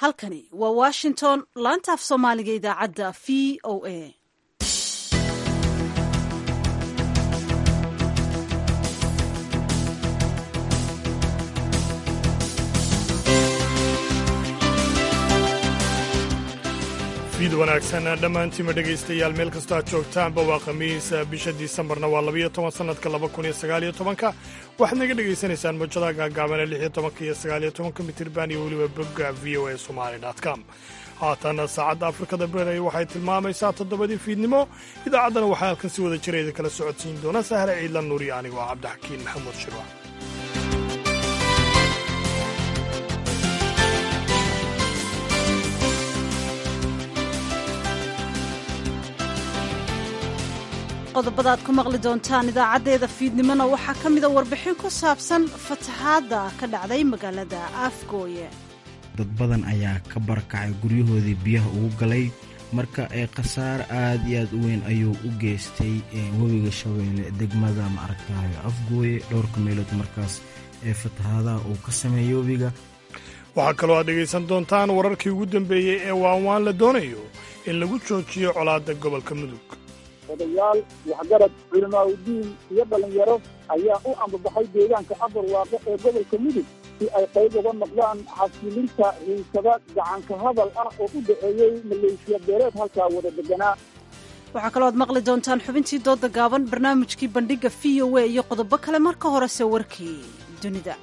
halkani waa washington laanta af soomaaliga idaacadda v o a fiid wanaagsan dhammaantiima dhegaystayaal meel kastoo aad joogtaanba waa khamiis bisha disembarna waa labayo toban sannadka laba kun iyo sagaaliyo tobanka waxaad naga dhegaysanaysaan mawjadaha gaagaabane lix iyo tobanka iyo sagaaliyo tobanka mitirban iyo weliba bogga v o a somali com haatan saacadda afrikada beray waxay tilmaamaysaa toddobadii fiidnimo idaacaddana waxaa halkan si wada jira idin kala socodsiin doona sahre ciidla nuuri anigoo cabdixakiin maxamuud shirwa qodobada aad ku maqli doontaan idaacaddeeda fiidnimona waxaa ka mida warbixin ku saabsan fatahaadda ka dhacday magaalada afgooye dad badan ayaa ka barakacay guryahoodii biyaha ugu galay marka ee khasaare aad iyo aad u weyn ayuu u geystay webiga shabeelle degmada maaragtayo afgooye dhowrka meelood markaas ee fatahaadaha uu ka sameeyey webiga waxaa kaloo aad dhegaysan doontaan wararkii ugu dambeeyey ee waanwaan la doonayo in lagu joojiyo colaadda gobolka mudug odayaal waxgarad culamaauddiin iyo dhallinyaro ayaa u ambabaxay deegaanka abarwaaqe ee gobolka mudug si ay qayb uga noqdaan xasilinta hiisada gacanka hadal ah oo u dhaceeyey maleeshiya beeleed halkaa wada deganaa waxaa kaloo aad maqli doontaan xubintii dooda gaaban barnaamijkii bandhigga v o a iyo qodobo kale marka horese warkii dunida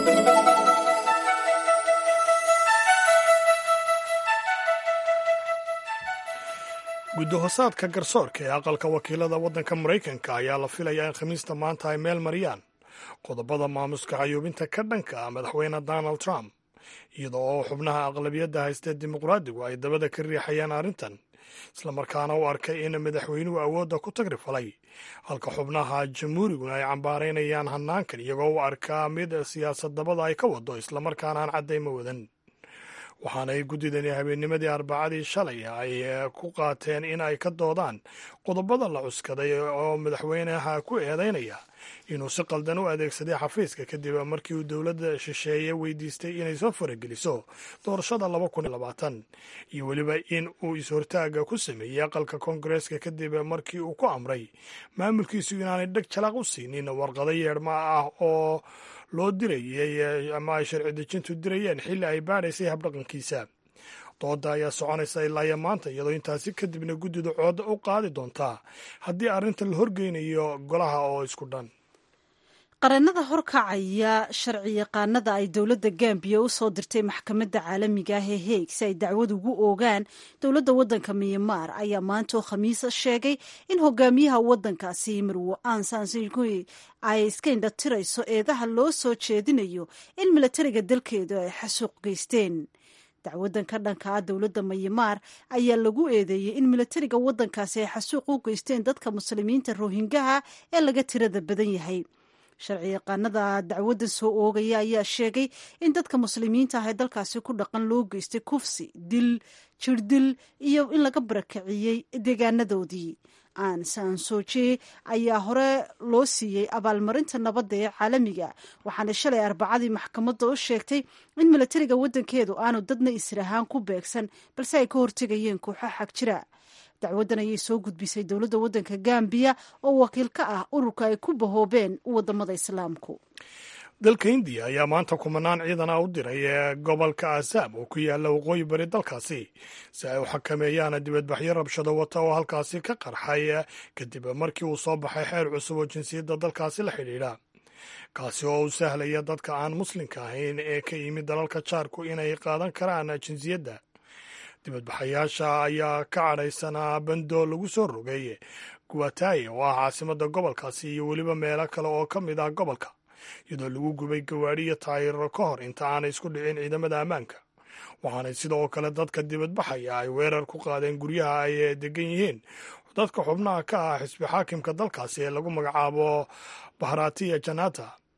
guddahosaadka garsoorka ee aqalka wakiilada waddanka maraykanka ayaa la filayaa in khamiista maanta ay meel mariyaan qodobada maamuska cayuubinta ka dhanka ah madaxweyne donald trump iyada oo xubnaha aqlabiyadda haystee dimuqraadigu ay dabada ka riixayaan arrintan islamarkaana u arkay in madaxweynuhu awoodda ku tagri falay halka xubnaha jamhuuriguna ay cambaaraynayaan hanaankan iyagoo u arkaa mid siyaasad dabada ay ka wado islamarkaana aan caddayma wadan waxaanay guddidani habeennimadii arbacadii shalay ay ku qaateen in ay ka doodaan qodobada la cuskaday oo madaxweynaha ku eedaynaya inuu si qaldan u adeegsaday xafiiska kadib markii uu dowladda shisheeye weydiistay inay soo farageliso doorashada laba kun iyo labaatan iyo weliba in uu is-hortaaga ku sameeyey aqalka koongareeska kadib markii uu ku amray maamulkiisu inaanay dheg jalaaq u siinin warqado yeedhma ah oo loo dirayey ama ay sharci dejintu dirayeen xilli ay baadhaysay habdhaqankiisa dooda ayaa soconaysa ilaayo maanta iyadoo intaasi kadibna guddida cooda u qaadi doontaa haddii arrinta la horgeynayo golaha oo isku dhan qareenada horkacaya sharci yaqaanada ay dowladda gambiya u soo dirtay maxkamadda caalamiga ah ee heeg si ay dacwad ugu oogaan dowladda waddanka myanmar ayaa maantoo khamiisa sheegay in hogaamiyaha waddankaasi marwo ansansingui ay iska indhatirayso eedaha loo soo jeedinayo in milatariga dalkeedu ay xasuuq geysteen dacwadan ka dhanka ah dowladda mayamaar ayaa lagu eedeeyey in milatariga waddankaasi ay xasuuq u geysteen dadka muslimiinta rohingaha ee laga tirada badan yahay sharci yaqaanada dacwaddan soo oogaya ayaa sheegay in dadka muslimiinta ah ee dalkaasi ku dhaqan loo geystay kufsi dil jirdil iyo in laga barakiciyey deegaanadoodii aan sansoje ayaa hore loo siiyey abaalmarinta nabadda ee caalamiga waxaana shalay arbacadii maxkamadda u sheegtay in milatariga waddankeedu aanu dadna israhaan ku beegsan balse ay ka hortegayeen kooxo xag jira dacwaddan ayay soo gudbisay dowladda waddanka gambiya oo wakiil ka ah ururka ay ku bahoobeen waddamada islaamku dalka indiya ayaa maanta kumanaan ciidan ah u diray ee gobolka asaab oo ku yaalla waqooyi bari dalkaasi si ay u xakameeyaan dibadbaxyo rabshado wata oo halkaasi ka qarxay kadib markii uu soo baxay xeer cusub oo jinsiyadda dalkaasi la xidhiidha kaasi oo u sahlaya dadka aan muslimka ahayn ee ka yimid dalalka jaarku inay qaadan karaan jinsiyadda dibadbaxayaasha ayaa ka cadhaysanaa bando lagu soo rogay guwataye oo ah caasimadda gobolkaasi iyo weliba meelo kale oo ka mid ah gobolka iyadoo lagu gubay gawaadhi iyo taayiro ka hor inta aanay isku dhicin ciidamada ammaanka waxaanay sidoo kale dadka dibadbaxaya ay weerar ku qaadeen guryaha ay degan yihiin dadka xubnaha ka ah xisbi xaakimka dalkaasi ee lagu magacaabo bahratiya janata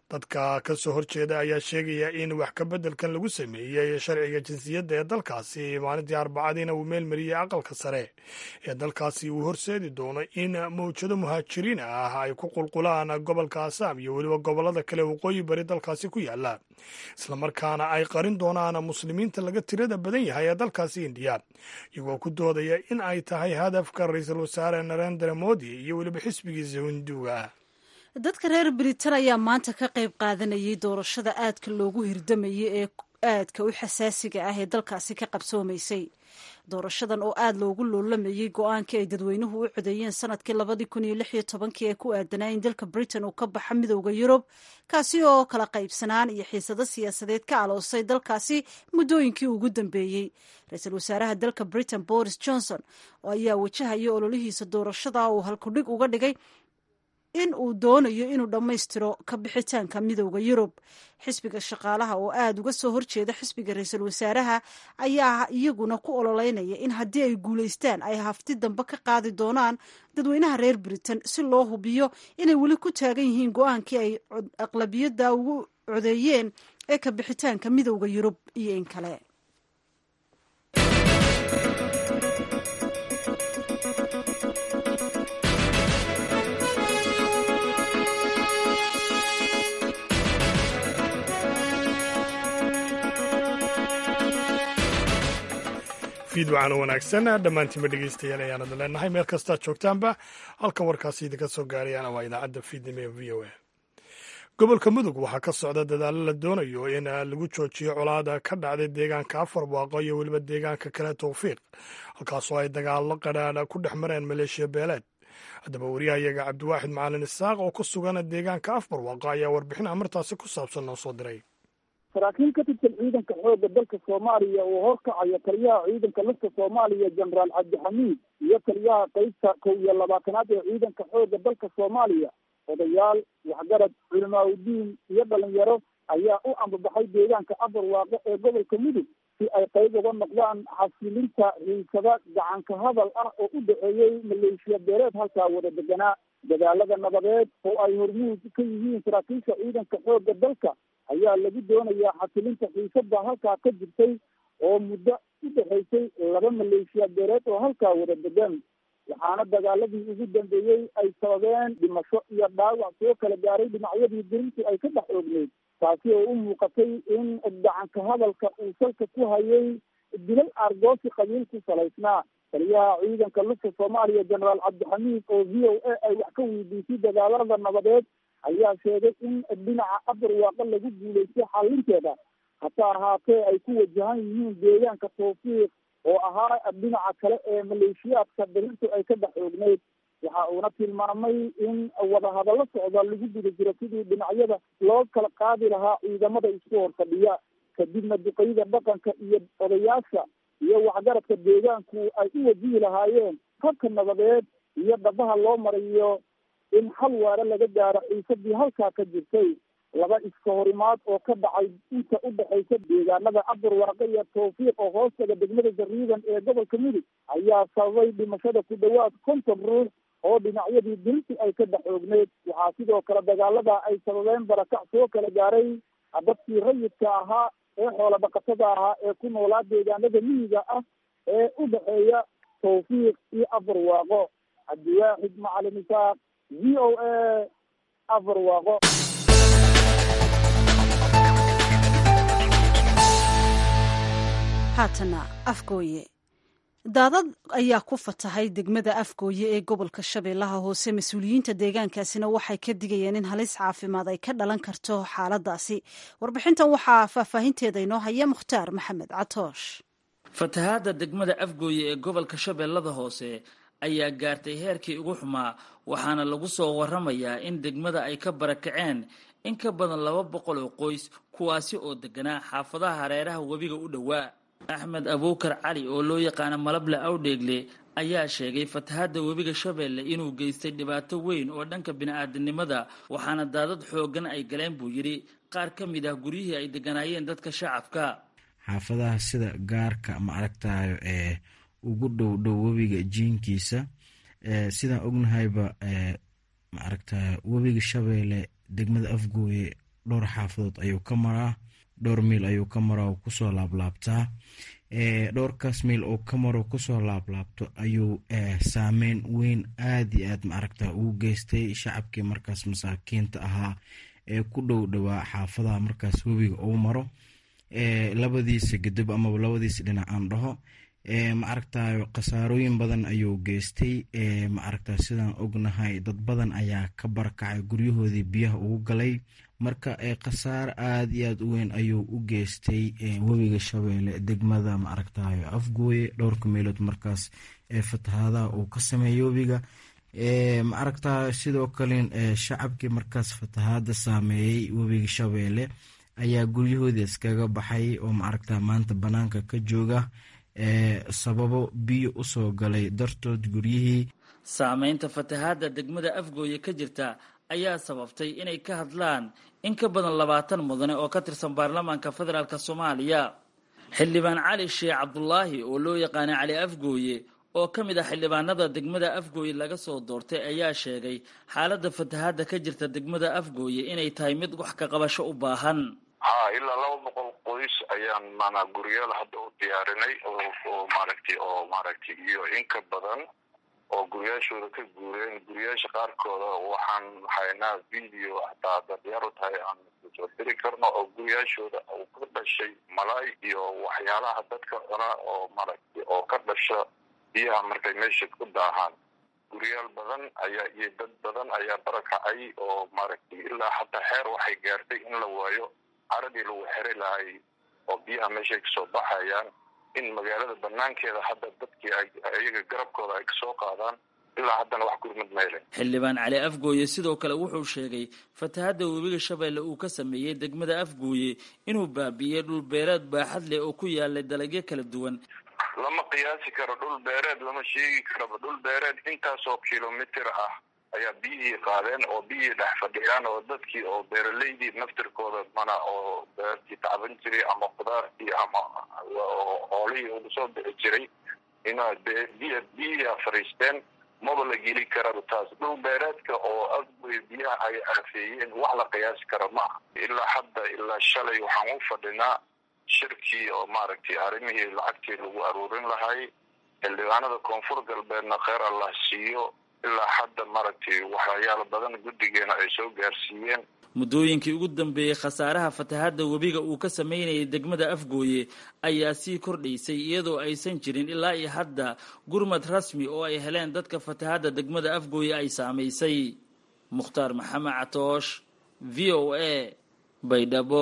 dadka ka soo horjeeda ayaa sheegaya in wax ka beddelkan lagu sameeyey sharciga jinsiyadda ee dalkaasi maalintii arbacadiina uu meelmariyey aqalka sare ee dalkaasi uu horseedi doono in mawjado muhaajiriin ah ay ku qulqulaan gobolka asaam iyo weliba gobollada kale waqooyi bari dalkaasi ku yaala islamarkaana ay qarin doonaan muslimiinta laga tirada badan yahay ee dalkaasi indiya iyagoo ku doodaya in ay tahay hadafka ra-iisul wasaare narendra modi iyo weliba xisbigiisa hinduuga dadka reer britain ayaa maanta ka qayb qaadanayay doorashada aadka loogu hirdamayay ee aadka u xasaasiga ah ee dalkaasi ka qabsoomaysay doorashadan oo aada loogu loolamayey go-aankii ay dadweynuhu u codeeyeen sanadkii labadii kun iyo lix iyo tobankii ee ku aadanaa in dalka britain uu ka baxa midowda yurub kaasi oo kala qaybsanaan iyo xiisado siyaasadeed ka aloosay dalkaasi muddooyinkii ugu dambeeyey ra-iisul wasaaraha dalka britain boris johnson ayaa wajahaya ololihiisa doorashada uu halkudhig uga dhigay in uu doonayo inuu dhammaystiro ka bixitaanka midowda yurub xisbiga shaqaalaha oo aada uga soo horjeeda xisbiga ra-iisul wasaaraha ayaa iyaguna ku ololeynaya in haddii ay guulaystaan ay hafti dambe ka qaadi doonaan dadweynaha reer britain si loo hubiyo inay weli ku taagan yihiin go-aankii ay aqlabiyadda ugu codeeyeen ee ka bixitaanka midowda yurub iyo in kale fiidwacan wanaagsan dhammaantiinba dhegeystayaal ayaanada leenahay meel kastaad joogtaanba halka warkaasi idinka soo gaarayana waa idaacadda fiidnimo ee v o a gobolka mudug waxaa ka socda dadaallo la doonayo in lagu joojiyo colaada ka dhacday deegaanka afar waaqo iyo weliba deegaanka kale towfiiq halkaasoo ay dagaallo qadhaadha ku dhex mareen maleeshiya beeleed haddaba wariyahayaga cabdiwaaxid macalin isaaq oo ku sugan deegaanka afar waaqo ayaa warbixin amartaasi ku saabsan noo soo diray saraakiil ka tirsan ciidanka xoogga dalka soomaaliya uu horkacayo taliyaha ciidanka lafta soomaaliya jenaraal cabdixamiid iyo taliyaha qeybta kow iyo labaatanaad ee ciidanka xoogga dalka soomaaliya odayaal waxgarad culimaa udiin iyo dhalinyaro ayaa u ambabaxay deegaanka afar waaqo ee gobolka mudug si ay qayb uga noqdaan xasilinta hiisada gacanka hadal ah oo u dhexeeyey maleeshiya beeleed halkaa wada deganaa dadaalada nabadeed oo ay hormuud ka yihiin saraakiisha ciidanka xoogga dalka ayaa lagu doonayaa xasilinta xiisada halkaa ka jirtay oo muddo u dhexaysay laba maleeshiya beeleed oo halkaa wada degan waxaana dagaaladii ugu dambeeyey ay sababeen dhimasho iyo dhaawac soo kala gaaray dhinacyadii dirintu ay ka dhex oogneyd taasi oo u muuqatay in gacanka hadalka uu salka ku hayay dilal aargoosi qabiil ku salaysnaa taliyaha ciidanka lufta soomaaliya jenaraal cabdixamiid oo v o a ay wax ka weydiisay dagaalada nabadeed ayaa sheegay in dhinaca afar waaqo lagu guulaystay xalinteeda hase ahaatee ay ku wajahan yihiin deegaanka tawfiiq oo ahaa dhinaca kale ee maleeshiyaadka dirintu ay ka dhex oogneyd waxa uuna tilmaamay in wadahadallo socda lagu guda jiro sidii dhinacyada loo kala qaadi lahaa ciidamada isku horfadhiya kadibna duqeyda dhaqanka iyo odayaasha iyo waxgaradka deegaanku ay u wajihi lahaayeen habka nabadeed iyo dhabaha loo marayo in hal waare laga gaaro ciisadii halkaa ka jirtay laba iska horimaad oo ka dhacay inta u dhexaysa deegaanada aburwaaqe iyo tawfiiq oo hoostaga degmada jariidan ee gobolka mudug ayaa sababay dhimashada ku dhowaad konton ruux oo dhinacyadii dirintu ay ka dhex oogneyd waxaa sidoo kale dagaalada ay sababeen barakac soo kala gaaray dadkii rayidka ahaa ee xoola dhaqatada ahaa ee ku noolaa deegaanada miyiga ah ee u dhexeeya tawfiiq iyo afarwaaqo cabdiwaaxid macalin isaaq v o a afarwaaqo haatana afgooye daadad ayaa ku fatahay degmada afgooye ee gobolka shabeellaha hoose mas-uuliyiinta deegaankaasina waxay ka digayeen in halis caafimaad ay ka dhalan karto xaaladaasi warbixintan waxaa faahfaahinteeda inoo haya mukhtaar maxamed catoosh fatahaadda degmada afgooye ee gobolka shabeellada hoose ayaa gaartay heerkii ugu xumaa waxaana lagu soo waramayaa in degmada ay ka barakaceen in ka badan laba boqol oo qoys kuwaasi oo deganaa xaafadaha hareeraha webiga u dhowaa axmed abuukar cali oo loo yaqaano malable awdheegle ayaa sheegay fatahaadda webiga shabeelle inuu geystay dhibaato weyn oo dhanka bini-aadamnimada waxaana daadad xooggan ay galeen buu yidhi qaar ka mid ah guryihii ay deganaayeen dadka shacabka xaafadaha sida gaarka ma aragtayo ee ugu dhow dhow webiga jiinkiisa sidaan ognahayba ma aragtayo webiga shabeelle degmada afgooye dhowr xaafadood ayuu ka maraa dhowr miil ayuu ka maraa oo kusoo laablaabtaa dhowrkaas miil oo ka maro kusoo laablaabto ayuu saameyn weyn aada iyo aad maaragta ugu geystay shacabkii markaas masaakiinta ahaa ee ku dhow dhowaa xaafadaha markaas webiga uu maro labadiisa gadab amaba labadiisa dhinac aan dhaho maaragta khasaarooyin badan ayuu geystay maaragta sidaan ognahay dad badan ayaa ka barakacay guryahoodii biyaha ugu galay marka khasaar aada iyo aad u weyn ayuu u geystay webiga shabeelle degmada maaragtayo afgooye dhowrka meelood markaas fatahaadaha uu ka sameeyey webiga maaragta sidoo kale shacabkii markaas fatahaada saameeyey webiga shabeelle ayaa guryahoodii iskaga baxay oo maaragta maanta banaanka ka jooga sababo biyo usoo galay dartood guryihii saameynta fatahaadda degmada afgooye ka jirta ayaa sababtay inay ka hadlaan in ka badan labaatan mudane oo ka tirsan baarlamaanka federaalk soomaaliya xildhibaan cali sheekh cabdulaahi oo loo yaqaana cali afgooye oo ka mid ah xildhibaanada degmada afgooye laga soo doortay ayaa sheegay xaaladda fatahaadda ka jirta degmada afgooye inay tahay mid wax ka qabasho u baahan ha ilaa laba boqol qoys ayaan maanaa guryaal hadda u diyaarinay oo maaragtay oo maaragtay iyo in ka badan oo guryaashooda ka guureen guryaasha qaarkooda waxaan haynaa video hataa hadda diyaar u tahay aan soo diri karno oo guryaashooda uu ka dhashay malaay iyo waxyaalaha dadka cuna oo maaragtay oo ka dhasha biyaha markay meesha ku daahaan guryaal badan ayaa iyo dad badan ayaa barakacay oo maaragtay ilaa hataa xeer waxay gaartay in la waayo caradii lagu xeri lahay oo biyaha meeshay kasoo baxayaan in magaalada banaankeeda hadda dadkii iyaga garabkooda ay kasoo qaadaan ilaa haddana wax gurmad meele xildhibaan cali afgooye sidoo kale wuxuu sheegay fatahadda webiga shabeelle uu ka sameeyey degmada afgooye inuu baabi'iyey dhul beereed baaxad leh oo ku yaalay dalagyo kala duwan lama qiyaasi karo dhul beereed lama sheegi karaba dhul beereed intaasoo kilomitr ah ayaa biyihii qaadeen oo biyihii dhex fadhiyaan oo dadkii oo beeraleydii naftirkooda mana oo beertii tacban jiray ama khudaartii ama hoolihii ugu soo bixi jiray ina biy biyihiia fariisteen maba la geli karaba taas dhul beereedka oo afgoy biyaha ay aafeeyeen wax la qiyaasi kara maaha ilaa hadda ilaa shalay waxaan u fadhinaa shirkii oo maaragtay arrimihii lacagtii lagu aruurin lahay xildhibaanada koonfur galbeedna kheer allah siiyo ilaa hadda maaragtay waxyaalo badan guddigeena ay soo gaarsiiyeen muddooyinkii ugu dambeeyey khasaaraha fatahaadda webiga uu ka sameynayay degmada afgooye ayaa sii kordhaysay iyadoo aysan jirin ilaa iyo hadda gurmad rasmi oo ay heleen dadka fatahaadda degmada afgooye ay saamaysay mukhtaar maxamed catoosh v o a baydhabo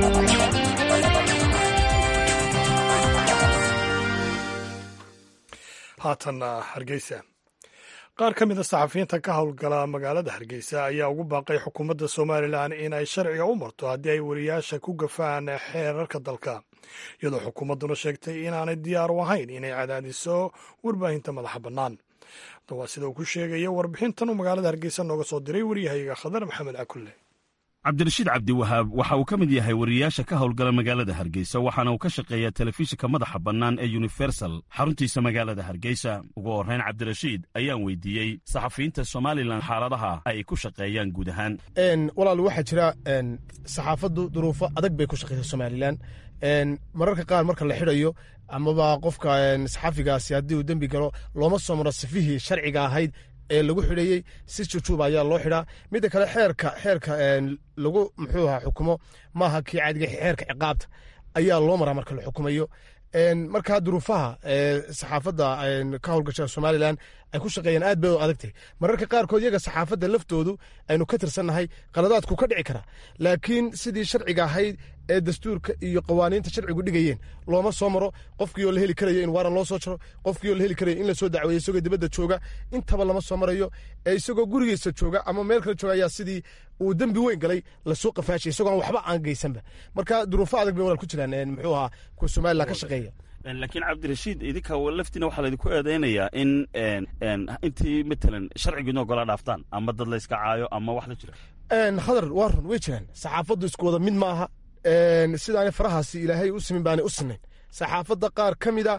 haatanna hargeysa qaar ka mid a saxafiyiinta ka howlgala magaalada hargeysa ayaa ugu baaqay xukuumadda somalilan in ay sharciga u marto haddii ay wariyaasha ku gafaan xeerarka dalka iyadoo xukuumadduna sheegtay inaanay diyaar u ahayn inay cadaadiso warbaahinta madaxa bannaan waa sida uu ku sheegaya warbixintan uu magaalada hargeysa nooga soo diray waryahayaga khadar maxamed cakulle cabdirashiid cabdiwahaab waxa uu ka mid yahay wariyaasha ka howlgala magaalada hargeysa waxaana uu ka shaqeeyaa telefishinka madaxa bannaan ee universal xaruntiisa magaalada hargeysa ugu horrayn cabdirashiid ayaan weydiiyey saxafiyiinta somalilan xaaladaha ay ku shaqeeyaan guud ahaan walaal waxaa jira saxaafaddu duruufo adag bay ku shaqeysaa somalilan mararka qaar marka la xidhayo amaba qofka saxafigaasi haddii uu dembi galo looma soo maro sifihii sharciga ahayd ee lagu xidheeyey si jujuuba ayaa loo xidhaa midda kale xeerka xeerka lagu muxuu ahaa xukumo maaha kii caadiga xeerka ciqaabta ayaa loo maraa marka la xukumayo markaa duruufaha saxaafadda ka howlgasha somalilan ay ku shaqeeyaan aad bay u adagtahay mararka qaarkood iyaga saxaafadda laftoodu aynu ka tirsannahay qaladaadku ka dhici karaa laakiin sidii sharciga ahayd ee dastuurka iyo qawaaniinta sharcigu dhigayeen looma soo maro qofkii oo la heli karayo in waaran loo soo jaro qofkii oo la heli karayo in la soo dacweeyo isagoo dibadda jooga intaba lama soo marayo ee isagoo gurigiisa jooga ama meel kale jooga ayaa sidii uu dembi weyn galay lasoo qafaashay isagoo waxba aan geysanba marka duruufo adag bay walaal ku jiraan muxuu ahaa kuwa somalilan ka shaqeeya laakiin cabdirashiid idinka laftiina waxaa laydinku eedeynayaa in intii matalan sharcigiina ogola dhaaftaan ama dad la yska caayo ama wax la jira khadar waa run way jiraan saxaafaddu isku wada mid maaha sidaana farahaasi ilaahay u simin baanay u sinayn saxaafadda qaar ka mida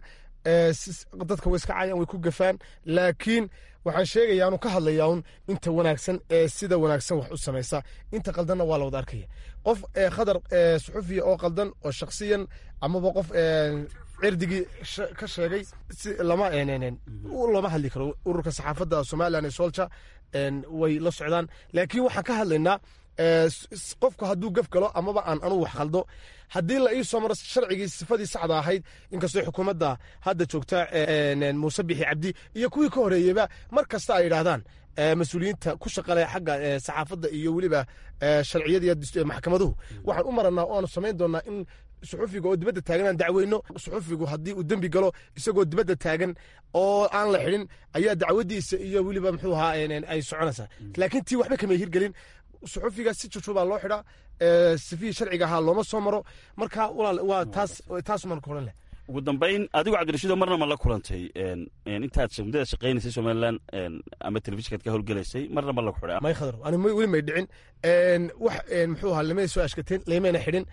dadka way iska cayaan way ku gafaan laakiin waxaan sheegaya anu ka hadlaya un inta wanaagsan ee sida wanaagsan wax u samaysa inta qaldanna waa la wada arkaya qof khadar suxufiya oo qaldan oo shaksiyan amaba qof cirdigii ka sheegay lama looma hadli karo ururka saxaafadda somalilan ee solja way la socdaan laakiin waxaan ka hadlaynaa qofku hadduu gaf galo amaba aan anu wax khaldo haddii la ii soo maro sharcigii sifadii saxda ahayd inkastoo xukuumadda hadda joogta muuse bixi cabdi iyo kuwii ka horeeyeyba mar kasta ay yidhaahdaan mas-uuliyiinta ku shaqale xagga saxaafadda iyo weliba sharciyada iyo maxkamaduhu waxaan u maranaa oo aanu samayn doonaa in suxufiga oo dibadda taagan aan dacweyno suxufigu haddii uu dembi galo isagoo dibadda taagan oo aan la xidhin ayaa dacwadiisa iyo weliba muxuu ahaa ay soconaysaa laakiin tii waxba kama hirgelin suxufiga si jujubaa loo xidhaa sifihii sharciga ahaa looma soo maro marka walaal waa taas taas maan ka odhan leh ugu dambayn adigu cabdirashiido marna ma la kulantay intaad muddada shaqaynaysay somalilan ama telefishinkaad ka howlgelaysay marna ma lagu xidhay may khadar ani weli may dhicin wax muxuu ahaa lamay soo ashkateen lamayna xidhin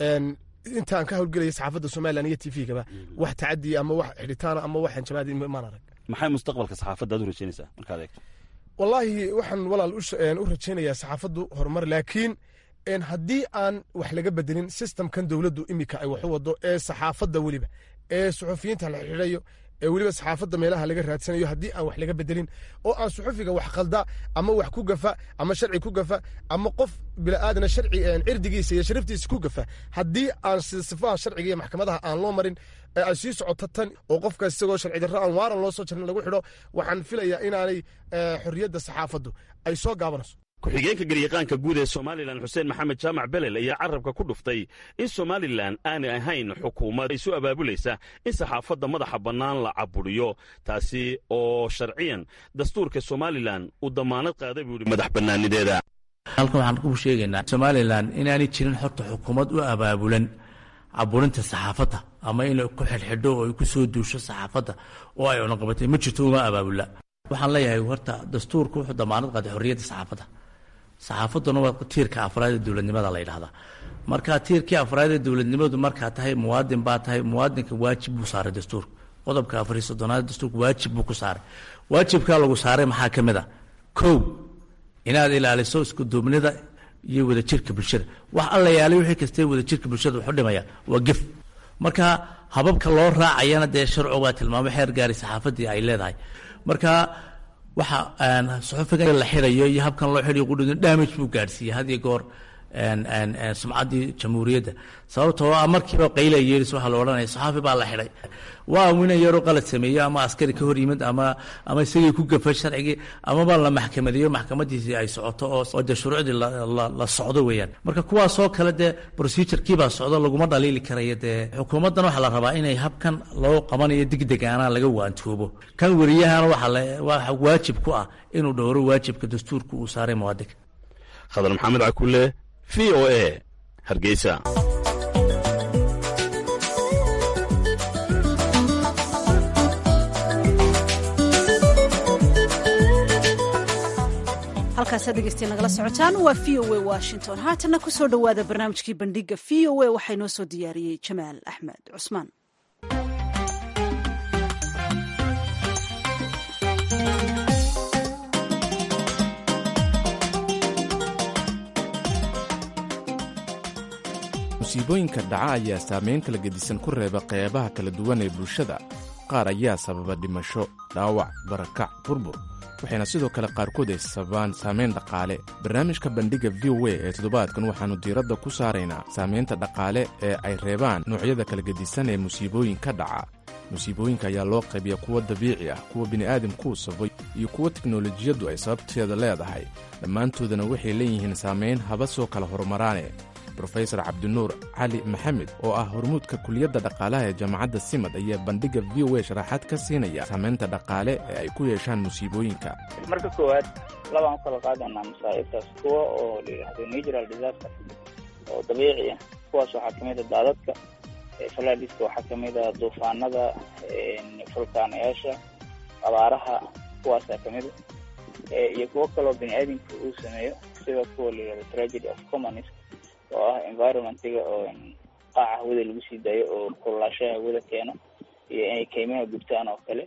intaan ka howlgelaya saxaafadda somalilan iyo t v-gaba wax tacadiya ama wax xidhitaana ama wax hanjabaadi maan arag maxay mustaqbalka saxaafadda aad u rajaynaysaa markaad eegto wallaahi waxaan walaal u rajaynayaa saxaafaddu horumar laakiin haddii aan wax laga bedelin sistamkan dowladdu imika ay wax u wado ee saxaafadda weliba ee suxufiyiinta la xidhayo ee weliba saxaafadda meelaha laga raadsanayo haddii aan wax laga bedelin oo aan suxufiga wax khalda ama wax ku gafa ama sharci ku gafa ama qof bila'aadana sharci cirdigiisa iyo sharaftiisa ku gafa haddii aan sifaha sharciga iyo maxkamadaha aan loo marin ee ay sii socoto tan oo qofka isagoo sharci darro aan waaran loo soo jarin lagu xidho waxaan filayaa inaanay xorriyadda saxaafaddu ay soo gaabanayso ku-xigeenka garyaqaanka guud ee somalilan xuseen maxamed jaamac belel ayaa carabka ku dhuftay in somalilan aanay ahayn xukuumad isu abaabulaysa in saxaafadda madaxa bannaan la caburiyo taasi oo sharciyan dastuurka somalilan uu damaanad qaaday buu yidhi madax bannaanideeda halkan waxaan ku sheegaynaa somalilan inaanay jirin horta xukuumad u abaabulan caburinta saxaafadda ama inay ku xidhxidho oo ay ku soo duusho saxaafadda oo ay unaqabatay ma jirto uma abaabula waxaan leeyahay horta dastuurku wuxuu damaanad qaaday xorriyadda saxaafadda saxaafadduna waa tiirka afraad ee dowladnimada la yidhahdaa marka tiirkii afraad ee dowladnimadu markaa tahay muwaadin baa tahay muwaadinka waajib buu saaray dastuurka qodobka afar iyo soddonaad dastuurka waajib buu ku saaray waajibkaa lagu saaray maxaa ka mid a kow inaad ilaaliso iskuduubnida iyo wadajirka bulshada wax alla yaalay wixii kastee wadajirka bulshada wuxu dhimaya waa gef marka hababka loo raacayana dee sharcu waa tilmaamo xeer gaari saxaafaddii ay leedahay marka waxa suxufiga la xidhayo iyo habkan loo xidhayo qudhudin damage buu gaadhsiiyey had iyo goor sumcaddii jamhuuriyadda sababtoo ah markiiba qayla yeeris waxaa la odhanaya saxaafi baa la xidhay waa wina yaroo qalad sameeye ama askari ka hor yimid ama ama isagii ku gafay sharcigii amaba la maxkamadeeyo maxkamadiisii ay socoto oo oo dee shuruucdii la socdo weeyaan marka kuwaasoo kale dee procedurekiibaa socdo laguma dhaliili karayo dee xukuumaddan waxaa la rabaa inay habkan loo qabanayo degdegaana laga waantoobo kan weriyahana waxa waajib ku ah inuu dhowro waajibka dastuurka uu saaray muwaadinka khadar maxamed cakule v o a hargeysa halkaasaad dhegeystiya nagala socotaan waa v o a washington haatanna ku soo dhowaada barnaamijkii bandhiga v o a waxaa inoo soo diyaariyey jamaal axmed cusmaan musiibooyinka dhaca ayaa saamayn kala gedisan ku reeba qeybaha kala duwan ee bulshada qaar ayaa sababa dhimasho dhaawac barakac burbur waxayna sidoo kale qaarkood ay sababaan saamayn dhaqaale barnaamijka bandhigga v o a ee toddobaadkan waxaannu diiradda ku saaraynaa saamaynta dhaqaale ee ay reebaan noocyada kala gedisan ee musiibooyinka dhaca musiibooyinka ayaa loo qaybiya kuwo dabiici ah kuwa bini'aadamkuu sabay iyo kuwo teknolojiyaddu ay sababteeda leedahay dhammaantoodana waxay leeyihiin saamayn haba soo kala horumaraane brofesor cabdinuur cali maxamed oo ah hormuudka kuliyadda dhaqaalaha ee jaamacadda simad ayaa bandhigga v o a sharaxaad ka siinaya saamaynta dhaqaale ee ay ku yeeshaan musiibooyinka marka koowaad labaan u kala qaadanaa masaa'ibtaas kuwa oo la yidhaahdo natural disaster oo dabiici ah kuwaas waxaa kamid a daadadka falaadiska waxaa kamid a duufaanada fulkaanayaasha abaaraha kuwaasaa kamid a iyo kuwo kaloo bini aadamka uu sameeyo sida kuwa la yidhahdo tragedy of commonis oo ah environmentiga oo qaaca hawada lagu sii daayo oo kululaashaha hawada keeno iyo inay keymaha gubtaan oo kale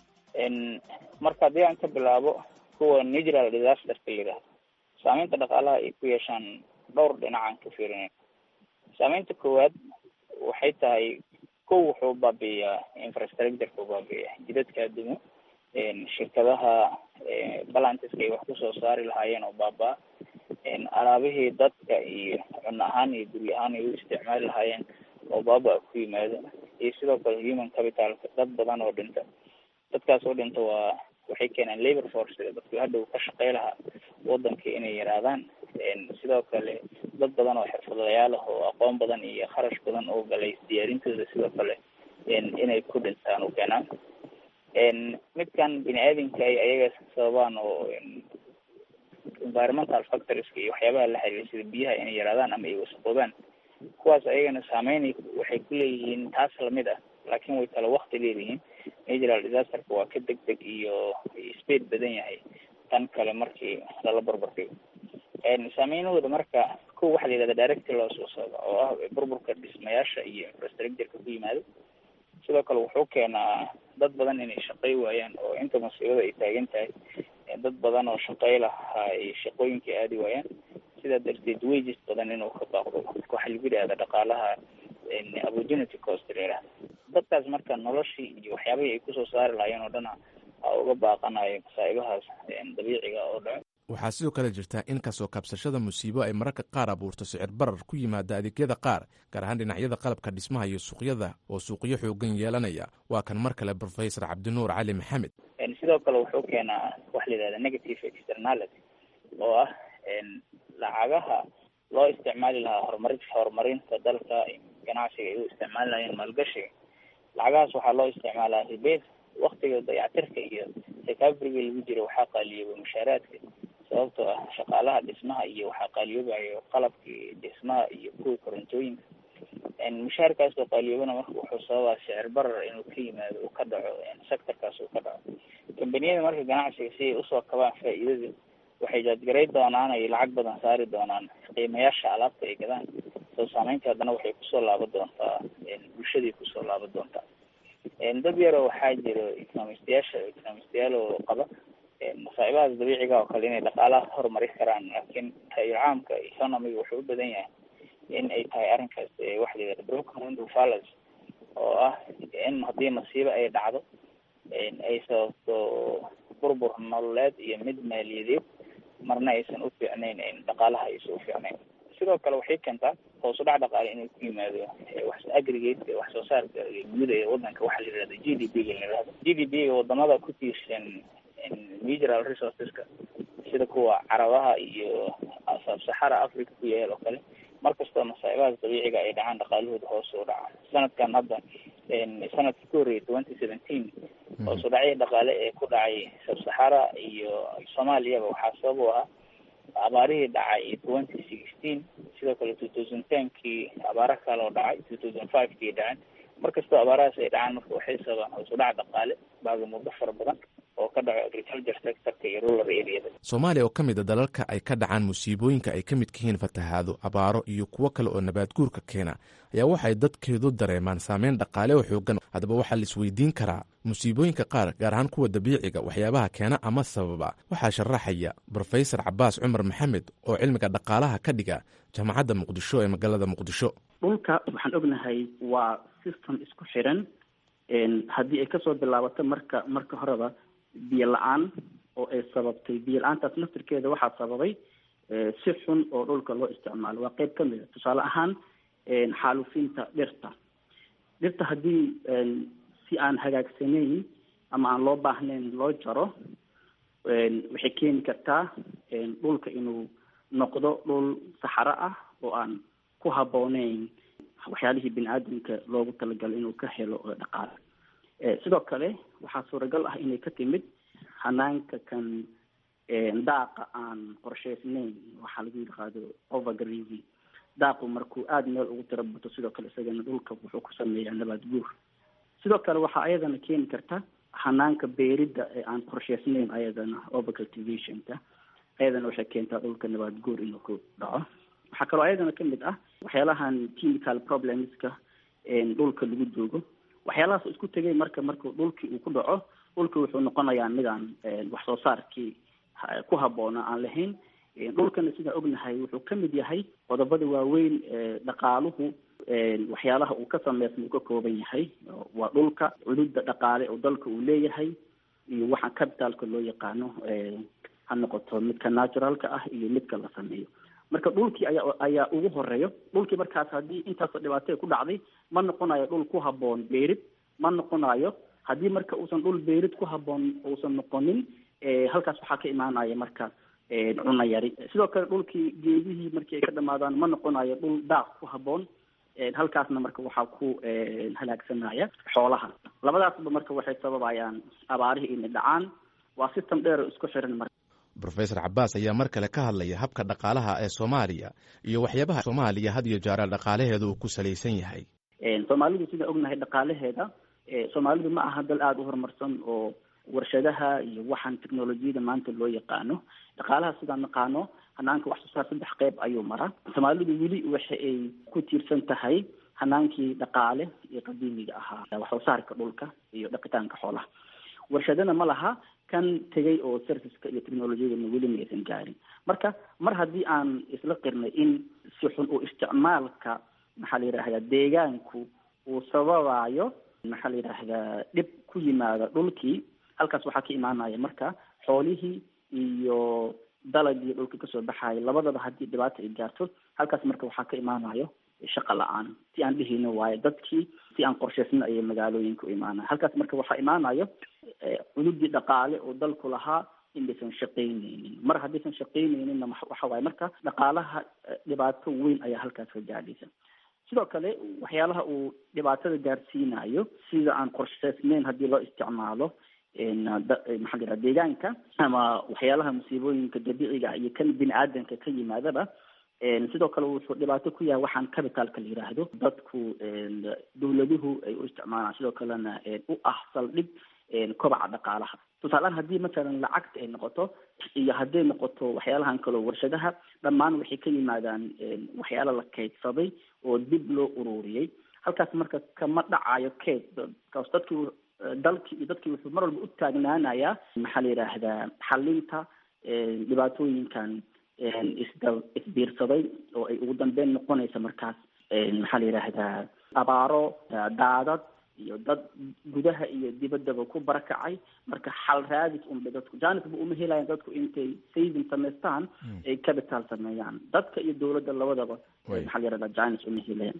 marka haddii aan ka bilaabo kuwa natural disasterka la yidhahdo saameynta dhaqaalaha ay ku yeeshaan dhowr dhinacaan ka fiirinayn saameynta koowaad waxay tahay kow wuxuu baabi'iyaa infrastructureka u baabi'iyaa jidadka adduumo shirkadaha balantiska ay wax kusoo saari lahaayeen oo baaba-a alaabihii dadka iyo cunno ahaan iyo guri ahaan ay u isticmaali lahaayeen oo baaba-a ku yimaado iyo sidoo kale human capitalka dad badan oo dhinta dadkaas oo dhinta waa waxay keenaan labor force dadku hadhow ka shaqey lahaa wadanka inay yaraadaan sidoo kale dad badan oo xirfadlayaal ah oo aqoon badan iyo kharash badan oo galay diyaarintooda sidoo kale inay ku dhintaan u keenaan midkan bini aadamka ay ayaga sababaan oo environmental factorieska iyo waxyaabaha la xiriira sida biyaha inay yaraadaan ama ay wasaqoobaan kuwaas ayagana saameyn waxay ku leeyihiin taas lamid ah laakiin way kala wakti leeyihiin natural disasterka waa ka deg deg iyo speed badan yahay tan kale markii lala barbar dhigo saameynahooda marka ko waxaa la yihahda direct loo soo socda oo ah burburka dhismayaasha iyo infrastructureka ku yimaado sidoo kale wuxuu keenaa dad badan inay shaqey waayaan oo inta musiibada ay taagan tahay dad badan oo shaqey lahaa ay shaqooyinkai aadi waayaan sidaa darteed wages badan inuu ka baaqdo waxaa lagu yidhahda dhaqaalaha opportunity cost la yihahda dadkaas marka noloshii iyo waxyaabihii ay kusoo saari lahaayeen oo dhana a uga baaqanayo masaa'ibahaas dabiiciga oo dhaco waxaa sidoo kale jirta in kasoo kabsashada musiibo ay mararka qaar abuurto sicir barar ku yimaada adeegyada qaar gaar ahaan dhinacyada qalabka dhismaha iyo suuqyada oo suuqyo xoogan yeelanaya waa kan mar kale professor cabdinuur cali maxamed sidoo kale wuxuu keenaa waxa la yihahda negative externality oo ah lacagaha loo isticmaali lahaa horumari horumarinta dalka ganacsiga ay u isticmaali lahayeen maalgashiga lacagahaas waxaa loo isticmaalaa ribeed waktiga dayactirka iyo recoveryga lagu jira waxaa qaaliyooba mushaaraadka sababtoo ah shaqaalaha dhismaha iyo waxaa qaaliyoobayo qalabkii dhismaha iyo kuwa korontooyinka mushaarkaas oo qaaliyoobana marka wuxuu sababaa sicir barar inuu ka yimaado uu ka dhaco sectorkaas uu ka dhaco kambaniyada marka ganacsiga si ay usoo kabaan faa-iidada waxay jaadgaray doonaan ay lacag badan saari doonaan qiimayaasha alaabta ay gadaan soo saameynta haddana waxay kusoo laaban doontaa bulshaday kusoo laaban doontaa dad yaroo waxaa jiro economistayaasha economistayaal oo qaba masaa'ibahaas dabiiciga oo kale inay dhaqaalaha horumari karaan laakiin taayir caamka economiga wuxuu u badan yahay in ay tahay arrinkaas waxa la yihahda broken window fallacy oo ah in haddii masiibo ay dhacdo ay sababto burbur nololeed iyo mid maaliyadeed marna aysan u fiicnayn dhaqaalaha aysan u fiicnayn sidoo kale waxay keentaa hoos u dhac dhaqaale inuu ku yimaado wax aggregate wax soo saarka guud ee wadanka waxaa la yihahda g d p ga la yihahdo g d p ga wadamada ku tiirsan natural resourceska sida kuwa carabaha iyo sabsaxara africa ku yaal oo kale markastoo masaa'ibahaas dabiiciga ay dhacaan dhaqaalahooda hoos u dhaca sanadkan hadda sanadkii ku horreeyay twenty seventeen hoos u dhacyo dhaqaale ee ku dhacay sabsaxara iyo soomaaliyaba waxaa sabab u ahaa abaarihii dhacay twenty sixteen sidoo kale two thousand tenkii abaaro kale oo dhacay two thousand five kii dhaceen markastoo abaarahaas ay dhacaan marka waxay sababaan hoos u dhac dhaqaale baaga muddo fara badan oo ka dhaco agriculture sectorka iyo rural areada soomaaliya oo ka mid a dalalka ay ka dhacaan musiibooyinka ay ka midka yihiin fatahaado abaaro iyo kuwo kale oo nabaad guurka keena ayaa waxay dadkeedu dareemaan saameyn dhaqaale oo xoogan haddaba waxaa la isweydiin karaa musiibooyinka qaar gaar ahaan kuwa dabiiciga waxyaabaha keena ama sababa waxaa sharaxaya brofesor cabaas cumar maxamed oo cilmiga dhaqaalaha ka dhiga jaamacadda muqdisho ee magaalada muqdisho dhulka waxaan ognahay waa system isku xiran haddii ay kasoo bilaabato marka marka horeba biyo la-aan oo ay sababtay biyo la-aantaas naftirkeeda waxaa sababay si xun oo dhulka loo isticmaalo waa qeyb kamid a tusaale ahaan xaalufinta dhirta dhirta haddii si aan hagaagsanayn ama aan loo baahnayn loo jaro waxay keeni kartaa dhulka inuu noqdo dhul saxaro ah oo aan ku habbooneyn waxyaalihii bini aadamka loogu talagalay inuu ka helo dhaqaale sidoo kale waxaa suuragal ah inay ka timid hanaanka kan daaqa aan qorshaysnayn waxaa lagu yidhaahdo overgrazing daaqu markuu aada meel ugu tira bato sidoo kale isagana dhulka wuxuu ku sameeyaa nabaad guur sidoo kale waxaa ayadana keeni karta hanaanka beeridda ee aan qorshaysnayn ayadana overcultivationka ayadana waxay keentaa dhulka nabaad guur inuu ku dhaco waxaa kaloo ayadana kamid ah waxyaalahan chemical problemska dhulka lagu joogo waxyaalahaas isku tegay marka marka dhulkii uu ku dhaco dhulkii wuxuu noqonayaa midaan wax soo saarkii ku habboona aan lahayn dhulkana sidaan ognahay wuxuu ka mid yahay qodobada waaweyn dhaqaaluhu waxyaalaha uu ka sameysma uu ka kooban yahay waa dhulka cududda dhaqaale oo dalka uu leeyahay iyo waxaan capitalka loo yaqaano ha noqoto midka naturalka ah iyo midka la sameeyo marka dhulkii ayaa ayaa ugu horeeyo dhulkii markaas haddii intaasoo dhibaatay ku dhacday ma noqonayo dhul ku habboon beerid ma noqonayo haddii marka uusan dhul beerid ku habboon uusan noqonin halkaas waxaa ka imaanaya marka cunno yari sidoo kale dhulkii geedihii markii ay ka dhamaadaan ma noqonayo dhul daaq ku habboon halkaasna marka waxaa ku halaagsanaya xoolaha labadaasba marka waxay sababayaan abaarihii inay dhacaan waa system dheer oo isku xiran marka rofesor cabaas ayaa mar kale ka hadlaya habka dhaqaalaha ee soomaaliya iyo waxyaabaha soomaaliya had iyo jeera dhaqaalaheeda uu ku salaysan yahay soomaalidu sidaan ognahay dhaqaalaheeda soomaalidu ma aha dal aada u horumarsan oo warshadaha iyo waxaan technolojiyada maanta loo yaqaano dhaqaalaha sidaan naqaano hanaanka wax soo saar saddex qeyb ayuu maraa soomaalidu weli waxa ay ku tiirsan tahay hanaankii dhaqaale iyo qadiimiga ahaa wax soo saarka dhulka iyo dhaqitaanka xoolaha warshadana ma laha kan tegay oo serviceka iyo technolojiyadana weli ma aysan gaarin marka mar haddii aan isla qirnay in si xun uu isticmaalka maxaa la yidhahdaa deegaanku uu sababayo maxaa la yidhaahdaa dhib ku yimaada dhulkii halkaas waxaa ka imaanaya marka xoolihii iyo dalagii dhulka kasoo baxayo labadaba haddii dhibaata ay gaarto halkaas marka waxaa ka imaanayo shaqa la-aan si aan dhihino waayo dadkii si aan qorshaysna ayay magaalooyinka u imaanaya halkaas marka waxaa imaanayo cududii dhaqaale oo dalku lahaa inaysan shaqaynaynin mar haddaysan shaqaynayninna waxa waaye marka dhaqaalaha dhibaato weyn ayaa halkaas ka gaadhaysa sidoo kale waxyaalaha uu dhibaatada gaarsiinayo sida aan qorshaysnayn haddii loo isticmaalo maxaa la yidhaha deegaanka ama waxyaalaha musiibooyinka dabiiciga iyo kan bini aadanka ka yimaadaba sidoo kale wuxuu dhibaato ku yahay waxaan capitalka la yidhaahdo dadku dawladuhu ay u isticmaalaan sidoo kalena u ah saldhig kobaca dhaqaalaha tusaalehaan haddii masalan lacagta ay noqoto iyo hadday noqoto waxyaalahan kaleo warshadaha dhammaan waxay ka yimaadaan waxyaala la kaydsaday oo dib loo ururiyey halkaas marka kama dhacayo kayd kaas dadki dalkii iyo dadkii wuxuu mar walba u taagnaanayaa maxaa la yidhaahdaa xalinta dhibaatooyinkan isda isbiirsaday oo ay ugu dambeyn noqonaysa markaas maxaa la yidhaahdaa abaaro daadad iyo dad gudaha iyo dibaddaba ku barakacay marka xal raadis unbay dadku janisba uma helayan dadku intay saving samaystaan ay capital sameeyaan dadka iyo dowladda labadaba maxaa la yidhahdaa janis uma helayan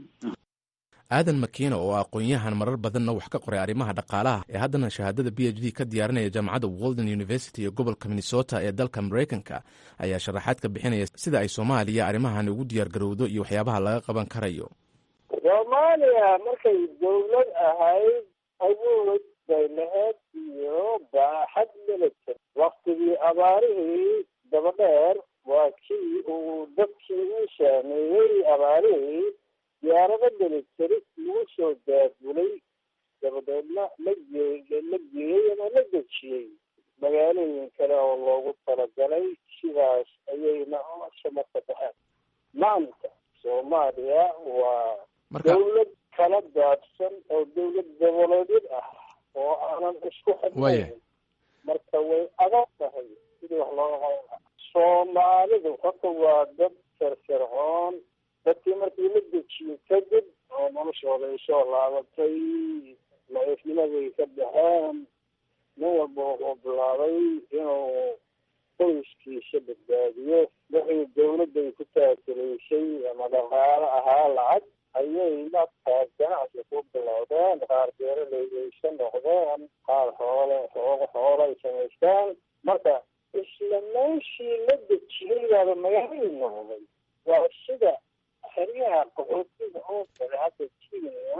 aadan makiina oo aqoon-yahan marar badanna wax ka qoray arrimaha dhaqaalaha ee haddana shahaadada b h d ka diyaarinaya jaamacadda walden university ee gobolka minnesota ee dalka maraykanka ayaa sharaxaad ka bixinaya sida ay soomaaliya arrimahan ugu diyaar garowdo iyo waxyaabaha laga qaban karayo soomaaliya markay dawlad ahayd awood bay lahayd iyo baaxad military waktigii abaarihii dabadheer waa kii uu dadkii u saameeyey abaarihii diyaarado military lagu soo daabulay dabadeedna la gee la geeyey ama la dejiyey magaalooyin kale oo loogu talagalay sidaas ayayna shamarka baxeen maanta soomaaliya waa dawlad kala daadsan oo dawlad goboleedyad ah oo aanan isku xidnayn marka way adag tahay sidii wax looga qaban soomaalidu horta waa dad firfircoon dadkii markii la dejiyo kadib oo noloshooda ay soo laabatay la-ifnimaday ka baxeen nin walba wuxuu bilaabay inuu qoyskiisa badbaadiyo wixii dawladday ku taakulaysay ama dhaqaalo ahaa lacag ayay markaas ganacsi ku bilowdeen qaar beeralaydaysa noqdeen qaar xoole xooga xoolo ay samaystaan marka isla meeshii la dejiyey baaba magaalay noqday waa sida xeryaha qaxootiga oo kale hadda kenya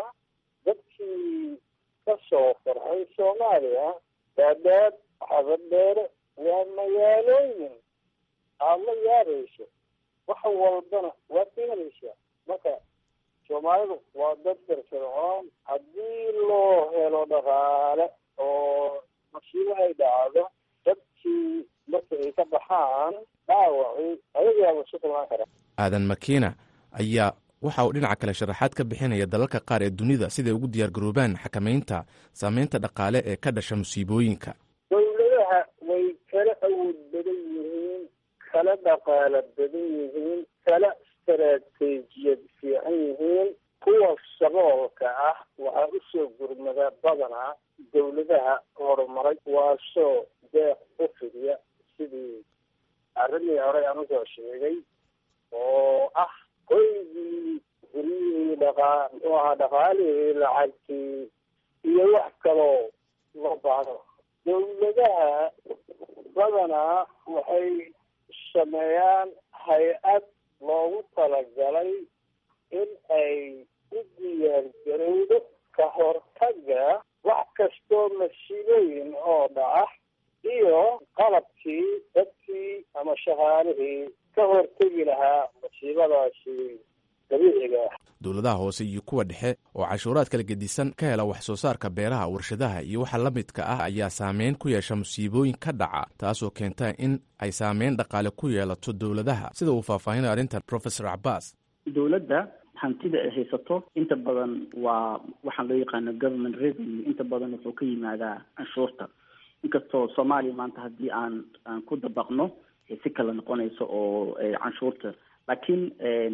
dadkii ka soo farxay soomaaliya daadaad xabadheere waa magaalooyin aad la yaabayso wax walbana waad ka helaysaa marka soomaalidu waa dad firfircoon haddii loo helo dhaqaale oo masiibo ay dhacdo dadkii marka ay ka baxaan dhaawacii ayagaaba isu kulmaan kara aadan makiina ayaa waxa uu dhinaca kale sharaxaad ka bixinaya dalalka qaar ee dunida siday ugu diyaargaroobaan xakamaynta saameynta dhaqaale ee ka dhasha musiibooyinka dowladaha way kala awood badan yihiin kala dhaqaalo badan yihiin kala istaraatiijiyad fiican yihiin kuwa saboolka ah waxaa usoo gurmada badanaa dowladaha horumaray waasoo deeq u fidiya sidii arrimii horey aan usoo sheegay oo ah qoygii guryihii dhaqaa muxuu ahaa dhaqaalihii lacagtii iyo wax kaloo loo baahdo dowladaha badanaa waxay sameeyaan hay-ad loogu talagalay in ay u diyaargarowdo ka hortaga wax kastoo masiibooyin oo dhaca iyo qalabkii dadkii ama shaqaalihii ka hortegi lahaa masiibadaasi dabiiciga ah dowladaha hoose iyo kuwa dhexe oo cashuuraad kala gedisan ka hela wax soo saarka beeraha warshadaha iyo waxa la midka ah ayaa saameyn ku yeesha musiibooyin ka dhaca taasoo keenta in ay saameyn dhaqaale ku yeelato dowladaha sida uu faahfaahinaya arrintan professor cabaas dowladda hantida ay haysato inta badan waa waxaan loo yaqaano government revenue inta badan wuxuu ka yimaadaa canshuurta inkastoo soomaaliya maanta haddii aan aan ku dabaqno si kala noqonayso oo canshuurta laakiin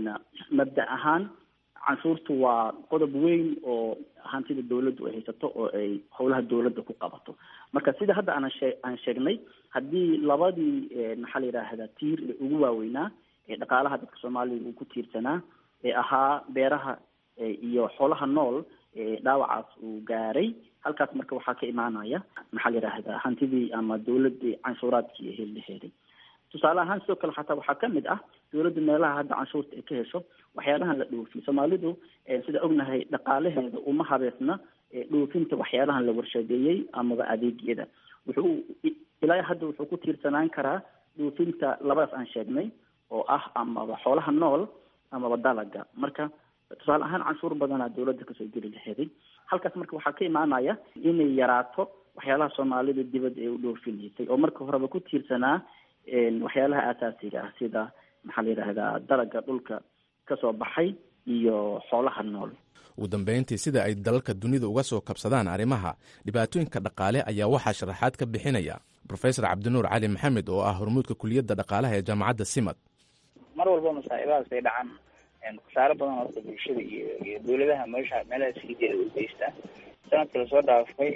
mabda ahaan canshuurtu waa qodob weyn oo hantida dawladdu ay haysato oo ay howlaha dawladda ku qabato marka sida hadda aan shee aan sheegnay haddii labadii maxaa la yidhaahdaa tiir ee ugu waaweynaa ee dhaqaalaha dadka soomaaliya uu ku tiirsanaa ee ahaa beeraha iyo xoolaha nool dhaawacaas uu gaaray halkaas marka waxaa ka imaanaya maxaa la yidhaahdaa hantidii ama dawladii canshuuraadkii ee heliheeday tusaale ahaan sidoo kale xataa waxaa kamid ah dawladda meelaha hadda canshuurta ay ka hesho waxyaalahan la dhoofiyo soomaalidu sida ognahay dhaqaalaheeda uma habeesna dhoofinta waxyaalahan la warshadeeyey amaba adeegyada wuxuu ilaa hadda wuxuu ku tiirsanaan karaa dhoofinta labadaas aan sheegnay oo ah amaba xoolaha nool amaba dalaga marka tusaale ahaan canshuur badanaa dawladda kasoo geli laheeday halkaas marka waxaa ka imaanaya inay yaraato waxyaalaha soomaalida dibadda ay u dhoofineysay oo marka horeba ku tiirsanaa waxyaalaha aasaasiga ah sida maxaa la yidhaahdaa dalaga dhulka kasoo baxay iyo xoolaha nool ugu dambeyntii sida ay dalalka dunida uga soo kabsadaan arrimaha dhibaatooyinka dhaqaale ayaa waxaa sharaxaad ka bixinaya professor cabdinuur cali maxamed oo ah hormuudka kuliyadda dhaqaalaha ee jaamacadda simad mar walba masaa'ibahaas ay dhacaan khasaaro badan horta bulshada iyo iyo dawladaha meesha meelaha sii jeeda u geystaa sanadka lasoo dhaafay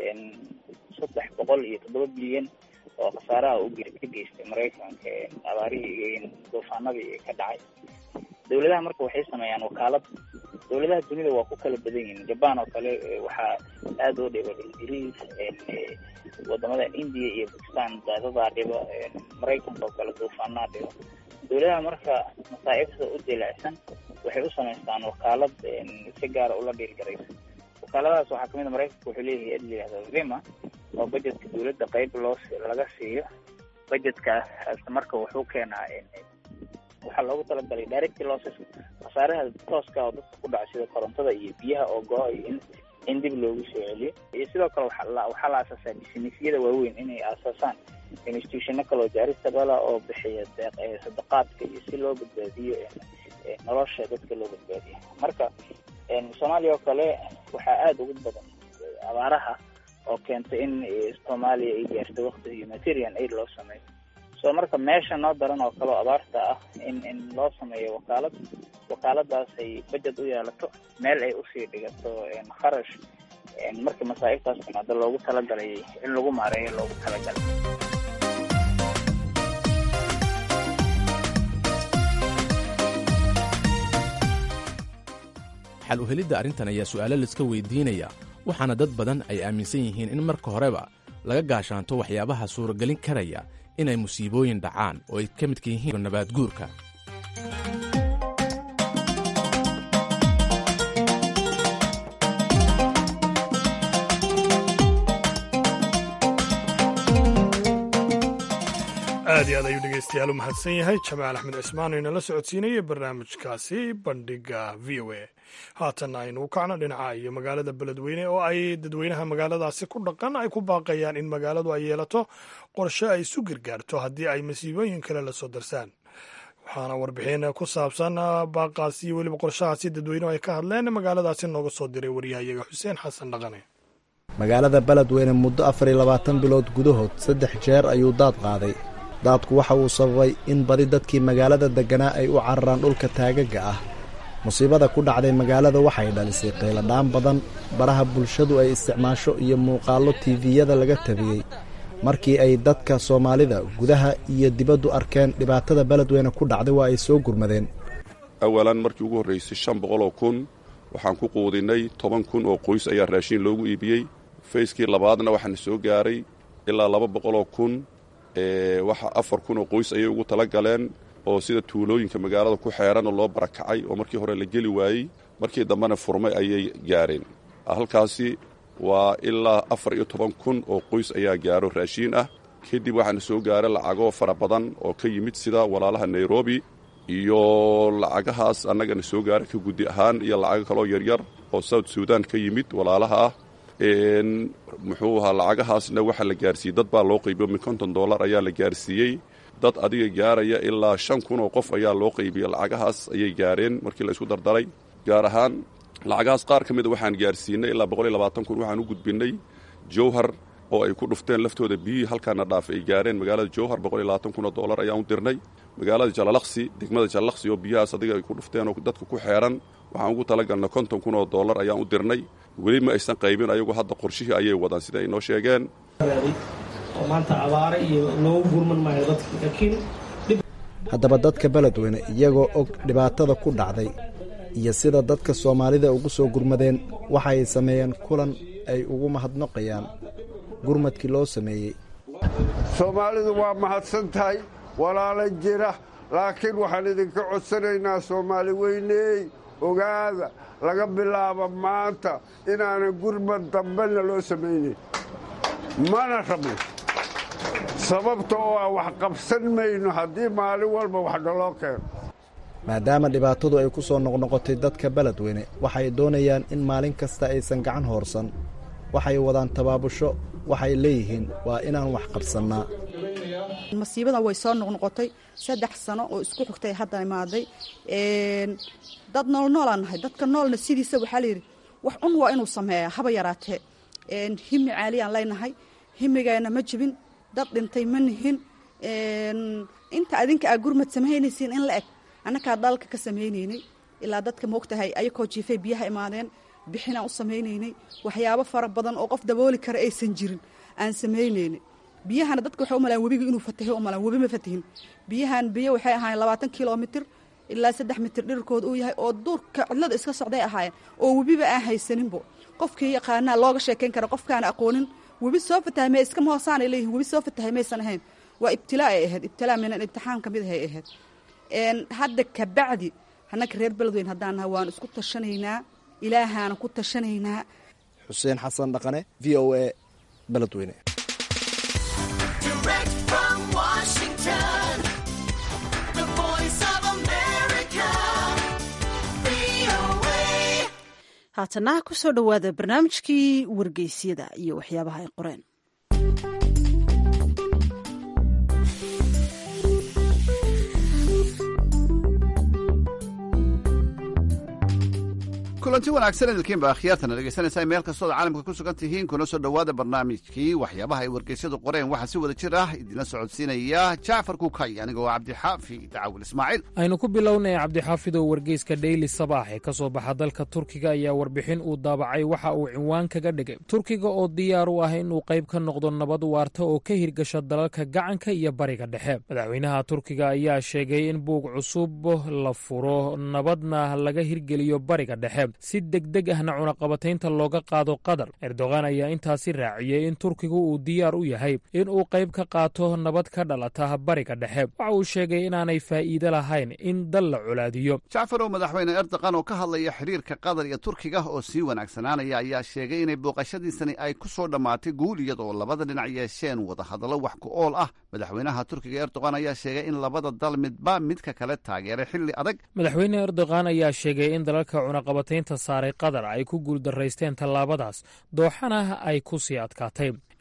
saddex boqol iyo toddoba bilyan oo khasaaraha u ka geystay maraykanka abaarihii duufaanadii ka dhacay dawladaha marka waxay sameeyaan wakaalad dawladaha dunida waa ku kala badan yihiin jaban oo kale waxaa aada oo dhiba ingiriis wadamada india iyo bakistan daadadaa dhiba maraykanka oo kale duufaanaa dhiba dawladaha marka masaa'ibta u dilicsan waxay u samaystaan wakaalad si gaara ula dhiirgaraysa wakaaladahaas waxaa kamid a maraykanka wuxuu leeyahay ad layihahda vima oo budgetka dawladda qeyb loo laga siiyo budgetkaas marka wuxuu keenaa waxaa loogu talagalay direct losses khasaaraha tooska oo dadka ku dhaca sida korontada iyo biyaha oo go-ay in in dib loogu soo celiyo iyo sidoo kale waxaa la waxaa la aasaasaa businessyada waaweyn inay aasaasaan institutiono kale oo jaaristabala oo bixiya deeq sadaqaadka iyo si loo badbaadiyo nolosha dadka loo badbaadiyo marka soomaaliya oo kale waxaa aada ugu badan abaaraha oo keentay in soomaaliya ay gaarto wakti humanitarian aid loo sameeyo so marka meesha noo daran oo kale oo abaarta ah in in loo sameeyo wakaalad wakaaladaas ay budget u yeelato meel ay usii dhigato kharash marka masaa'ibtaas timaado loogu talagalay in lagu maareeyo loogu talagalay xal u helidda arrintan ayaa su'aalo laiska weydiinaya waxaana dad badan ay aaminsan yihiin in marka horeba laga gaashaanto waxyaabaha suuragelin karaya inay musiibooyin dhacaan oo ay ka midka yihiin nabaad guurka aad iyo aad ayuu dhegeystayaal u mahadsan yahay jamaal axmed cismaan oo inala socodsiinayay barnaamijkaasi bandhiga v o a haatan aynu u kacno dhinaca iyo magaalada beledweyne oo ay dadweynaha magaaladaasi ku dhaqan ay ku baaqayaan in magaaladu ay yeelato qorshe ay isu gargaarto haddii ay masiibooyin kale la soo darsaan waxaana warbixin ku saabsan baaqaasi iyo weliba qorshahaasi dadweynuhu ay ka hadleen magaaladaasi nooga soo diray waryahayaga xuseen xasan dhaqane magaalada beledweyne muddo afar iyo labaatan bilood gudahood saddex jeer ayuu daad qaaday daadku waxa uu sababay in badi dadkii magaalada degganaa ay u cararaan dhulka taagaga ah musiibada ku dhacday magaalada waxay dhalisay qayladhaan badan baraha bulshadu ay isticmaasho iyo muuqaallo tiiviyada laga tabiyey markii ay dadka soomaalida gudaha iyo dibaddu arkeen dhibaatada beledweyne ku dhacday waa ay soo gurmadeen awalan markii ugu horraysay shan boqoloo kun waxaan ku quudinay toban kun oo qoys ayaa raashiin loogu iibiyey fayskii labaadna waxaana soo gaaray ilaa laba boqoloo kun waxa afar kun oo qoys ayay ugu tala galeen oo sida tuulooyinka magaalada ku xeeran oo loo barakacay oo markii hore la geli waayey markii dambena furmay ayay gaareen halkaasi waa ilaa afar iyo toban kun oo qoys ayaa gaaro raashiin ah kadib waxaana soo gaara lacago fara badan oo ka yimid sida walaalaha nairobi iyo lacagahaas annagana soo gaara ka guddi ahaan iyo lacago kaloo yaryar oo south suudan ka yimid walaalaha ah muxuu ahaa lacagahaasna waxaa la gaarsiiyey dad baa loo qaybiyo min konton dollar ayaa la gaarsiiyey dad adiga gaaraya ilaa shan kun oo qof ayaa loo qaybiyey lacagahaas ayay gaareen markii la isku dardaray gaar ahaan lacagahaas qaar ka mida waxaan gaarsiinay ilaa boqol iyo labaatan kun waxaan u gudbinay jowhar oo ay ku dhufteen laftooda biyihii halkaana dhaaf ay gaareen magaalada jowhar boqol iyo labaatan kun oo dollar ayaan u dirnay magaalada jalalaqsi degmada jalalaqsi oo biyahaas adiga ay ku dhufteen oo dadka ku xeeran waxaan ugu talagalnay konton kun oo dollar ayaan u dirnay weli ma aysan qaybin ayagu hadda qorshihii ayay wadaan sida ay noo sheegeen oo maanta abaare iyo loogu gurman maayo dadka laakiin haddaba dadka beledweyne iyagoo og dhibaatada ku dhacday iyo sida dadka soomaalida ugu soo gurmadeen waxa ay sameeyeen kulan ay ugu mahadnaqayaan gurmadkii loo sameeyey soomaalidu waa mahadsan tahay walaala jira laakiin waxaan idinka codsanaynaa soomaali weyney ogaada laga bilaabo maanta inaanan gurmad dambena loo samaynayn mana rabno sababta oo ah wax qabsan mayno haddii maalin walba wax naloo keeno maadaama dhibaatadu ay ku soo noqnoqotay dadka beledweyne waxay doonayaan in maalin kasta aysan gacan hoorsan waxay wadaan tabaabusho waxay leeyihiin waa inaan wax qabsannaa masiibadan way soo noqnoqotay saddex sano oo isku xigtay hadda imaaday dad noolnoolaan nahay dadka noolna sidiisa waxaa layidhi wax un waa inuu sameeya haba yaraatee himi caaliyaan leynahay himigeena ma jibin dad dhintay ma nihin inta adinka aa gurmad samaynaysiin in la eg annakaa dalka ka samaynaynay ilaa dadka moogtahay ayakoo jiifay biyaha imaadeen bixinaan u samaynaynay waxyaabo fara badan oo qof dabooli kara aysan jirin aan samaynaynay biyahana dadka waxay u malaan webiga inuu fatahay u malaan webi ma fatahin biyahan biyo waxay ahaayeen labaatan kilomitir ilaa saddex mitir dhirarkooda uu yahay oo duurka cidlada iska socday ahaayeen oo webiba aan haysaninbo qofkii yaqaanaa looga sheekayn kara qofkaana aqoonin webi soo fatahay me iskama hoosaanay leeyihin webi soo fatahay maysan ahayn waa ibtilaa ay ahayd ibtilaa minan imtixaan ka mid ahay ahayd hadda kabacdi annaka reer beledweyn haddaan nahay waan isku tashanaynaa ilaahaana ku tashanaynaa xuseen xasan dhaqane v o a beledweyne haatana ku soo dhowaada barnaamijkii wargeysyada iyo waxyaabaha ay qoreen kulanti wanaagsan idinkiinba akhyaartana dhegeysanaysaa meel kastood caalamka ku sugan tihiin kuna soo dhowaada barnaamijkii waxyaabaha ay wargeysyadu qoreen waxaa si wada jir ah idinla socodsiinaya jacfar kukay anigoo cabdixaafi dacawil ismaaciil aynu ku bilownay cabdixaafidow wargeyska dheyli sabaax ee ka soo baxa dalka turkiga ayaa warbixin uu daabacay waxa uu cinwaan kaga dhigay turkiga oo diyaar u ah inuu qayb ka noqdo nabad waarta oo ka hirgasha dalalka gacanka iyo bariga dhexe madaxweynaha turkiga ayaa sheegay in buug cusub la furo nabadna laga hirgeliyo bariga dhexe si degdeg ahna cunaqabataynta looga qaado qatar erdogan ayaa intaasi raaciyey in turkigu uu diyaar u yahay in uu qayb ka qaato nabad ka dhalata bariga dhexe waxa uu sheegay inaanay faa'iide lahayn in dal la colaadiyo jacfarow madaxweyne erdogan oo ka hadlaya xiriirka qatar iyo turkiga oo sii wanaagsanaanaya ayaa sheegay inay booqashadiisani ay ku soo dhammaatay guul iyadoo labada dhinac yeesheen wadahadallo wax ku ool ah madaxweynaha turkiga erdogan ayaa sheegay in labada dal midba midka kale taageeray xilli adag madaxweyne erdogan ayaa sheegay in dalalka cunaqabataynta saaray qatar ay ku guuldaraysteen tallaabadaas dooxana ay ku sii adkaatay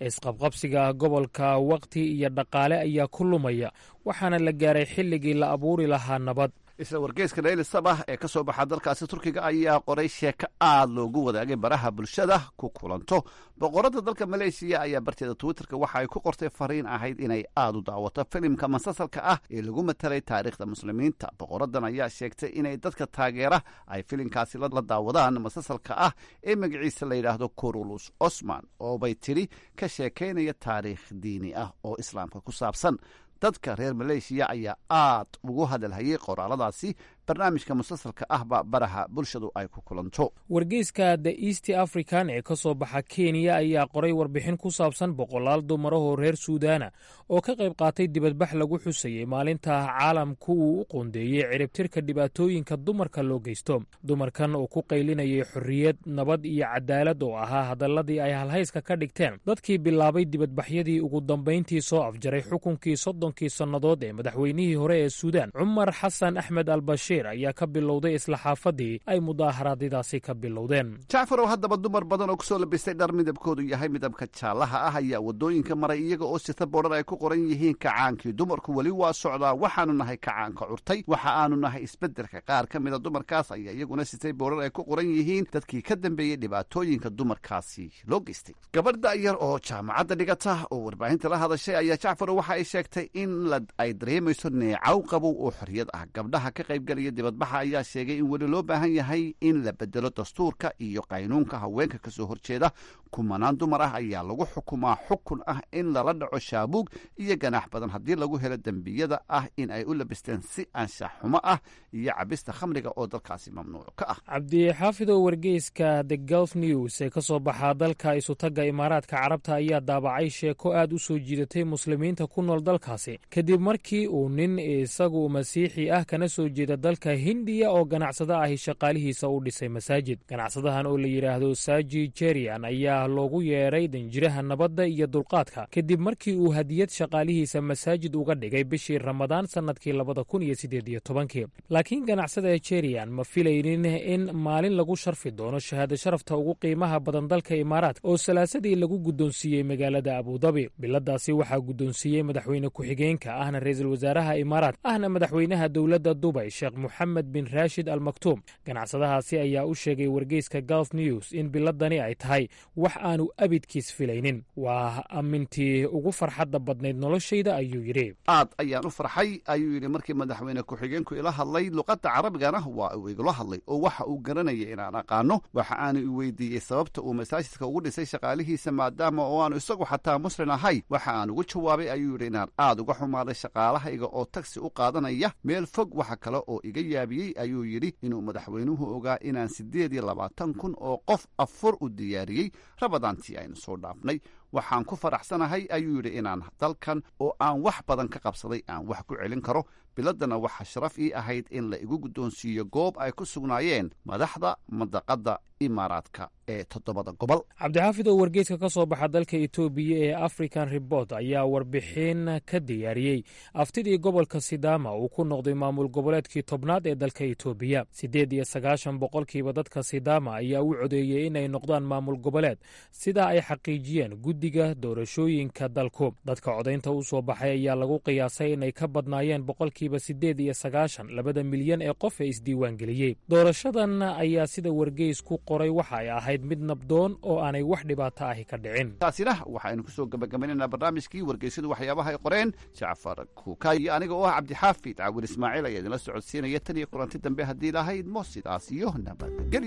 isqabqabsiga gobolka wakhti iyo dhaqaale ayaa ku lumaya waxaana la gaaray xilligii la abuuri lahaa nabad isla wargeyska dhayli sabah ee ka soo baxa dalkaasi turkiga ayaa qoray sheeko aad loogu wadaagay baraha bulshada ku kulanto boqoradda dalka maleeshiya ayaa barteeda twitterka waxa ay ku qortay fariin ahayd inay aad u daawato filimka masasalka ah ee lagu matalay taariikhda muslimiinta boqoraddan ayaa sheegtay inay dadka taageera ay filimkaasi la daawadaan masasalka ah ee magaciisa la yidhaahdo kurulus osman oo bay tidhi ka sheekaynaya taariikh diini ah oo islaamka ku saabsan dadka reer maleeshiya ayaa aad ugu hadalhayay qoraaladaasi barnaamijka musalsalka ahba baraha bulshadu ay ku kulanto wargeyska the east african ee ka soo baxa kenya ayaa qoray warbixin ku saabsan boqolaal dumarahoo reer suudaana oo ka qayb qaatay dibadbax lagu xusayey maalinta caalamku uu u qoondeeyey ciribtirka dhibaatooyinka dumarka loo geysto dumarkan oo ku qaylinayay xorriyad nabad iyo cadaalad oo ahaa hadaladii ay halhayska ka dhigteen dadkii bilaabay dibadbaxyadii ugu dambayntii soo afjaray xukunkii soddonkii sannadood ee madaxweynihii hore ee suudaan cumar xasan axmed albashiir ayaa ka bilowday isla xaafadii ay mudaaharaadyadaasi ka bilowdeen jacfarow haddaba dumar badan oo kusoo labistay dhar midabkoodu yahay midabka jaallaha ah ayaa waddooyinka maray iyaga oo sita boodhar ay ku qoran yihiin kacaankii dumarku weli waa socdaa waxaanu nahay kacaanka curtay waxa aanu nahay isbeddelka qaar ka mida dumarkaas ayaa iyaguna sitay boodhar ay ku qoran yihiin dadkii ka dambeeyey dhibaatooyinka dumarkaasi loo geystay gabadh da'yar oo jaamacadda dhigata oo warbaahinta la hadashay ayaa jacfarow waxa ay sheegtay in ay dareemayso neecaw qabow oo xorriyad ah gabdhaha ka qaybgalaya dibadbaxa ayaa sheegay in weli loo baahan yahay in la bedelo dastuurka iyo qaynuunka haweenka ka soo horjeeda kumanaan dumar ah ayaa lagu xukumaa xukun ah in lala dhaco shaabuug iyo ganaax badan haddii lagu helo dembiyada ah in ay u labisteen si anshax xumo ah iyo cabista khamriga oo dalkaasi mamnuuc ka ah cabdixaafidow wargeyska the gulf news ee ka soo baxaa dalka isutagga imaaraadka carabta ayaa daabacay sheeko aad u soo jiidatay muslimiinta ku nool dalkaasi kadib markii uu nin isagu masiixi ah kana soo jeeda dalka hindiya oo ganacsado ahi shaqaalihiisa u dhisay masaajid ganacsadahan oo la yidhaahdo saji jerian ayaa loogu yeedhay danjiraha nabadda iyo dulqaadka kadib markii uu hadiyad shaqaalihiisa masaajid uga dhigay bishii ramadaan sannadkii labada kun iyo siddeed iyo tobankii laakiin ganacsada jerian ma filaynin in maalin lagu sharfi doono shahaado sharafta ugu qiimaha badan dalka imaaraadka oo salaasadii lagu guddoonsiiyey magaalada abudabi biladaasi waxaa guddoonsiiyey madaxweyne ku-xigeenka ahna ra-iisul wasaaraha imaaraat ahna madaxweynaha dowladda dubay sheekh moxamed bin raashid al maktuum ganacsadahaasi ayaa u sheegay wargeyska gulf news in biladani ay tahay wax aanu abidkiis filaynin waa amintii ugu farxadda badnayd noloshayda ayuu yidhi aad ayaan u farxay ayuu yidhi markii madaxweyne ku-xigeenku ila hadlay luqadda carabigana waa uu igula hadlay oo waxa uu garanayay inaan aqaano waxa aanu i weydiiyey sababta uu masaajidka ugu dhisay shaqaalihiisa maadaama oo aanu isagu xataa muslin ahay waxa aan ugu jawaabay ayuu yidhi inaan aad uga xumaaday shaqaalahayga oo tagsi u qaadanaya meel fog waxa kale oo iga yaabiyey ayuu yidhi inuu madaxweynuhu ogaa inaan siddeed iyo labaatan kun oo qof afur u diyaariyey rabadaantii aynu soo dhaafnay waxaan ku faraxsanahay ayuu yidhi inaan dalkan oo aan wax badan ka qabsaday aan wax ku celin karo biladdana waxaa sharaf ii ahayd in la igu guddoonsiiyo goob ay ku sugnaayeen madaxda madaqadda imaaraadka ee toddobada gobol cabdixaafid oo wargeyska ka soo baxa dalka etoobiya ee african report ayaa warbixin ka diyaariyey aftidii gobolka sidaama uu ku noqday maamul goboleedkii tobnaad ee dalka etoobiya siddeed iyo sagaashan boqolkiiba dadka sidaama ayaa u codeeyey inay noqdaan maamul goboleed sidaa ay xaqiijiyeen guddiga doorashooyinka dalku dadka codaynta u soo baxay ayaa lagu qiyaasay inay ka badnaayeen boqolkiiba siddeed iyo sagaashan labada milyan ee qof ee isdiiwaangeliyey doorashadan ayaa sida wargeysku qoray waxa ay ahayd mid nabdoon oo aanay wax dhibaato ahi ka dhicin taasina waxaynu kusoo gabagabaynaynaa barnaamijkii wargeysyadu waxyaabaha ay qoreen jacfar kuuka iyo aniga oo ah cabdixaafid caawil ismaaciil ayaa idinla socodsiinaya tan iyo kulanti dambe haddii lahayd mo sidaas iyo nabadgeli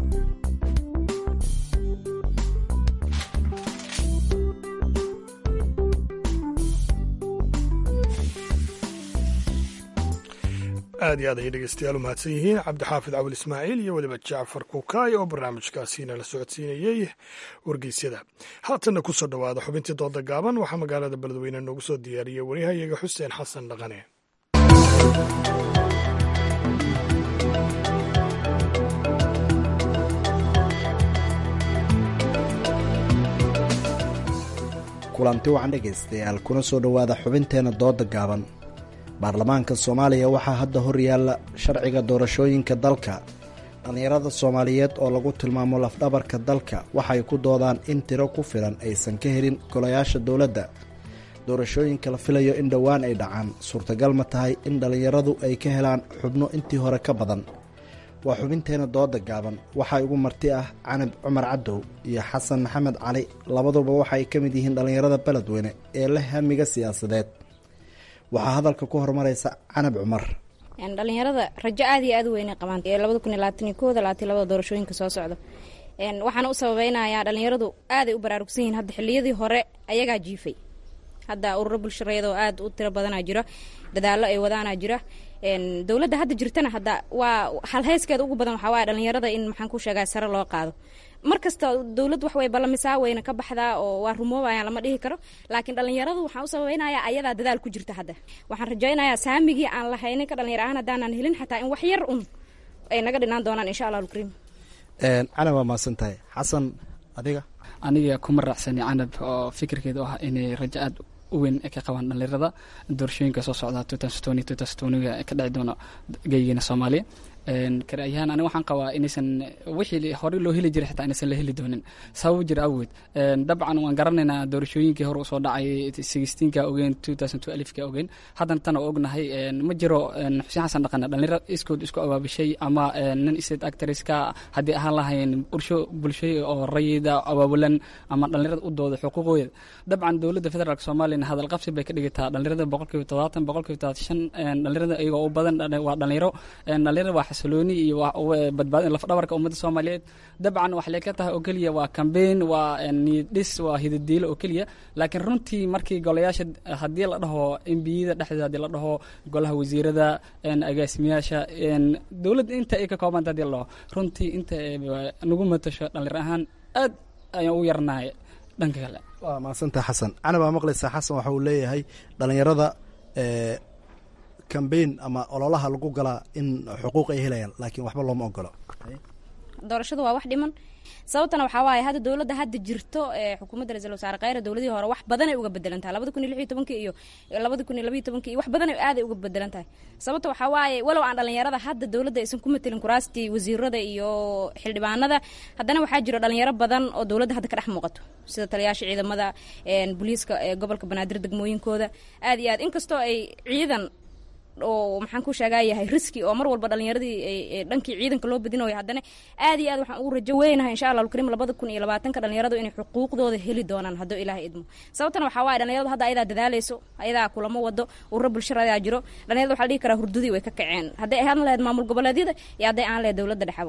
aad iyo aad ayay dhegeystayaal u mahadsan yihiin cabdixaafid cawil ismaaciil iyo weliba jacfar kuukaay oo barnaamijkaasiina la socodsiinayey wargeysyada haatanna ku soo dhowaada xubintii dooda gaaban waxaa magaalada beledweyne noogu soo diyaariyey waryahayaga xuseen xasan dhaqane kulanti wacan dhegaystayaal kuna soo dhowaada xubinteenna dooda gaaban baarlamaanka soomaaliya waxaa hadda hor yaalla sharciga doorashooyinka dalka dhallinyarada soomaaliyeed oo lagu tilmaamo lafdhabarka dalka waxay ku doodaan in tiro ku filan aysan ka helin golayaasha dowladda doorashooyinka la filayo in dhowaan ay dhacaan suurtagal ma tahay in dhallinyaradu ay ka helaan xubno intii hore ka badan waa xubinteena dooda gaaban waxaa igu marti ah canab cumar cadow iyo xasan maxamed cali labaduba waxaay ka mid yihiin dhallinyarada beledweyne ee leh hamiga siyaasadeed waxaa hadalka ku horumaraysa canab cumar dhalinyarada rajo aad iyo aad u weynay qabaan labada kun iyo labaatan iyo kooda labaatan labada doorashooyinka soo socda waxaana u sababeynayaa dhalinyaradu aaday u baraarugsan yihiin hadda xiliyadii hore ayagaa jiifay hadda ururo bulshareed oo aad u tiro badanaa jira dadaalo ay wadaanaa jira dowladda hadda jirtana hadda waa halheyskeeda ugu badan waxaa waaya dhalinyarada in maxaan ku sheegaa sare loo qaado mar kasta dowlad wax way ballamisaa wayna ka baxdaa oo waa rumoobayaan lama dhihi karo laakiin dhalinyaradu waxaan u sababeynayaa ayadaa dadaal ku jirta hadda waxaan rajaynayaa saamigii aan lahaynin ka dhalinyar ahaan haddaanan helin xataa in wax yar un ay naga dhinaan doonaan insha allah alkariim canab waa mahadsan tahay xasan adiga aniga kuma raacsani canab oo fikirkeedu ah inay rajo aad u weyn ka qabaan dhalinyarada doorashooyinka soo socda ga ka dhici doono geygeena soomaaliya karaayahaan aniga waxaan qabaa inaysan wixii horey loo heli jiray xitaa inaysan la heli doonin sabab jira awgeed dabcan waan garanaynaa doorashooyinkii hore usoo dhacay sixteenka ogeen two thousand two alifka ogeen haddana tan oo ognahay ma jiro xuseen xasan dhaqane dhalinyaro iskood isku abaabishay ama nin state actresska haddii ahaan lahayn bulsho bulsho oo rayida abaabulan ama dhalinyarada u dooda xuquuqooda dabcan dowladda federaalk soomaaliyana hadal qabsi bay ka dhigataa dhalinyarada boqolkiiba todobaatan boqolkiiba todobaatan shan dhalinyarada iyagoo u badan waa dhalinyaro dhalinyarada waa xasilooni iyo badbaadin lafdhabarka ummadda soomaaliyeed dabcan waxay ka tahay oo keliya waa cambaign waa niiddhis waa hidadiilo oo keliya laakiin runtii markii golayaasha haddii la dhaho embiyada dhexdeeda haddii la dhaho golaha wasiirada agaasimayaasha dowladda inta ay ka koobanta hadii la dhaho runtii inta nagu matasho dhalinyar ahaan aad ayaan u yarnahay dhanka kale waa mahadsantaha xasan canab aa maqlaysaa xasan waxa uu leeyahay dhalinyarada cambaign ama ololaha lagu galaa in xuquuq ay helayaan laakiin waxba looma ogolo doorashadu waa wax dhiman sababtana waxaa waaye hadda dowladda hadda jirto ee xukuumadda ra-isul wasaare kheyre dowladihii hore wax badan ay uga bedelan tahay labada kun iyo lix iyo tobankii iyo labada kun iyo labaiyo tobankii iyo wax badan ay aaday uga bedelan tahay sababta waxaa waaye walow aan dhalinyarada hadda dowladda aysan ku matelin kuraastii wasiirada iyo xildhibaanada haddana waxaa jiro dhalinyaro badan oo dowladda hadda ka dhex muuqato sida taliyaasha ciidamada booliiska ee gobolka banaadir degmooyinkooda aad iyo aad inkastoo ay ciidan oo maxaan ku sheegaa yahay riski oo mar walba dhalinyaradii dhankii ciidanka loo badinayo haddana aad iyo aad waxaan ugu rajo weynahay insha allah alkarim labada kun iyo labaatanka dhalinyaradu inay xuquuqdooda heli doonaan hadduu ilaahay idmo sababtana waxaa waaye dhalinyaradu hadda ayadaa dadaaleyso ayadaa kulamo wado ururo bulshada ayaa jiro dhalinyarada waxaa la dhihi karaa hurdadii way ka kaceen hadday ahaan lahayd maamul goboleedyada iyo hadday aan lahayd dowladda dhexabo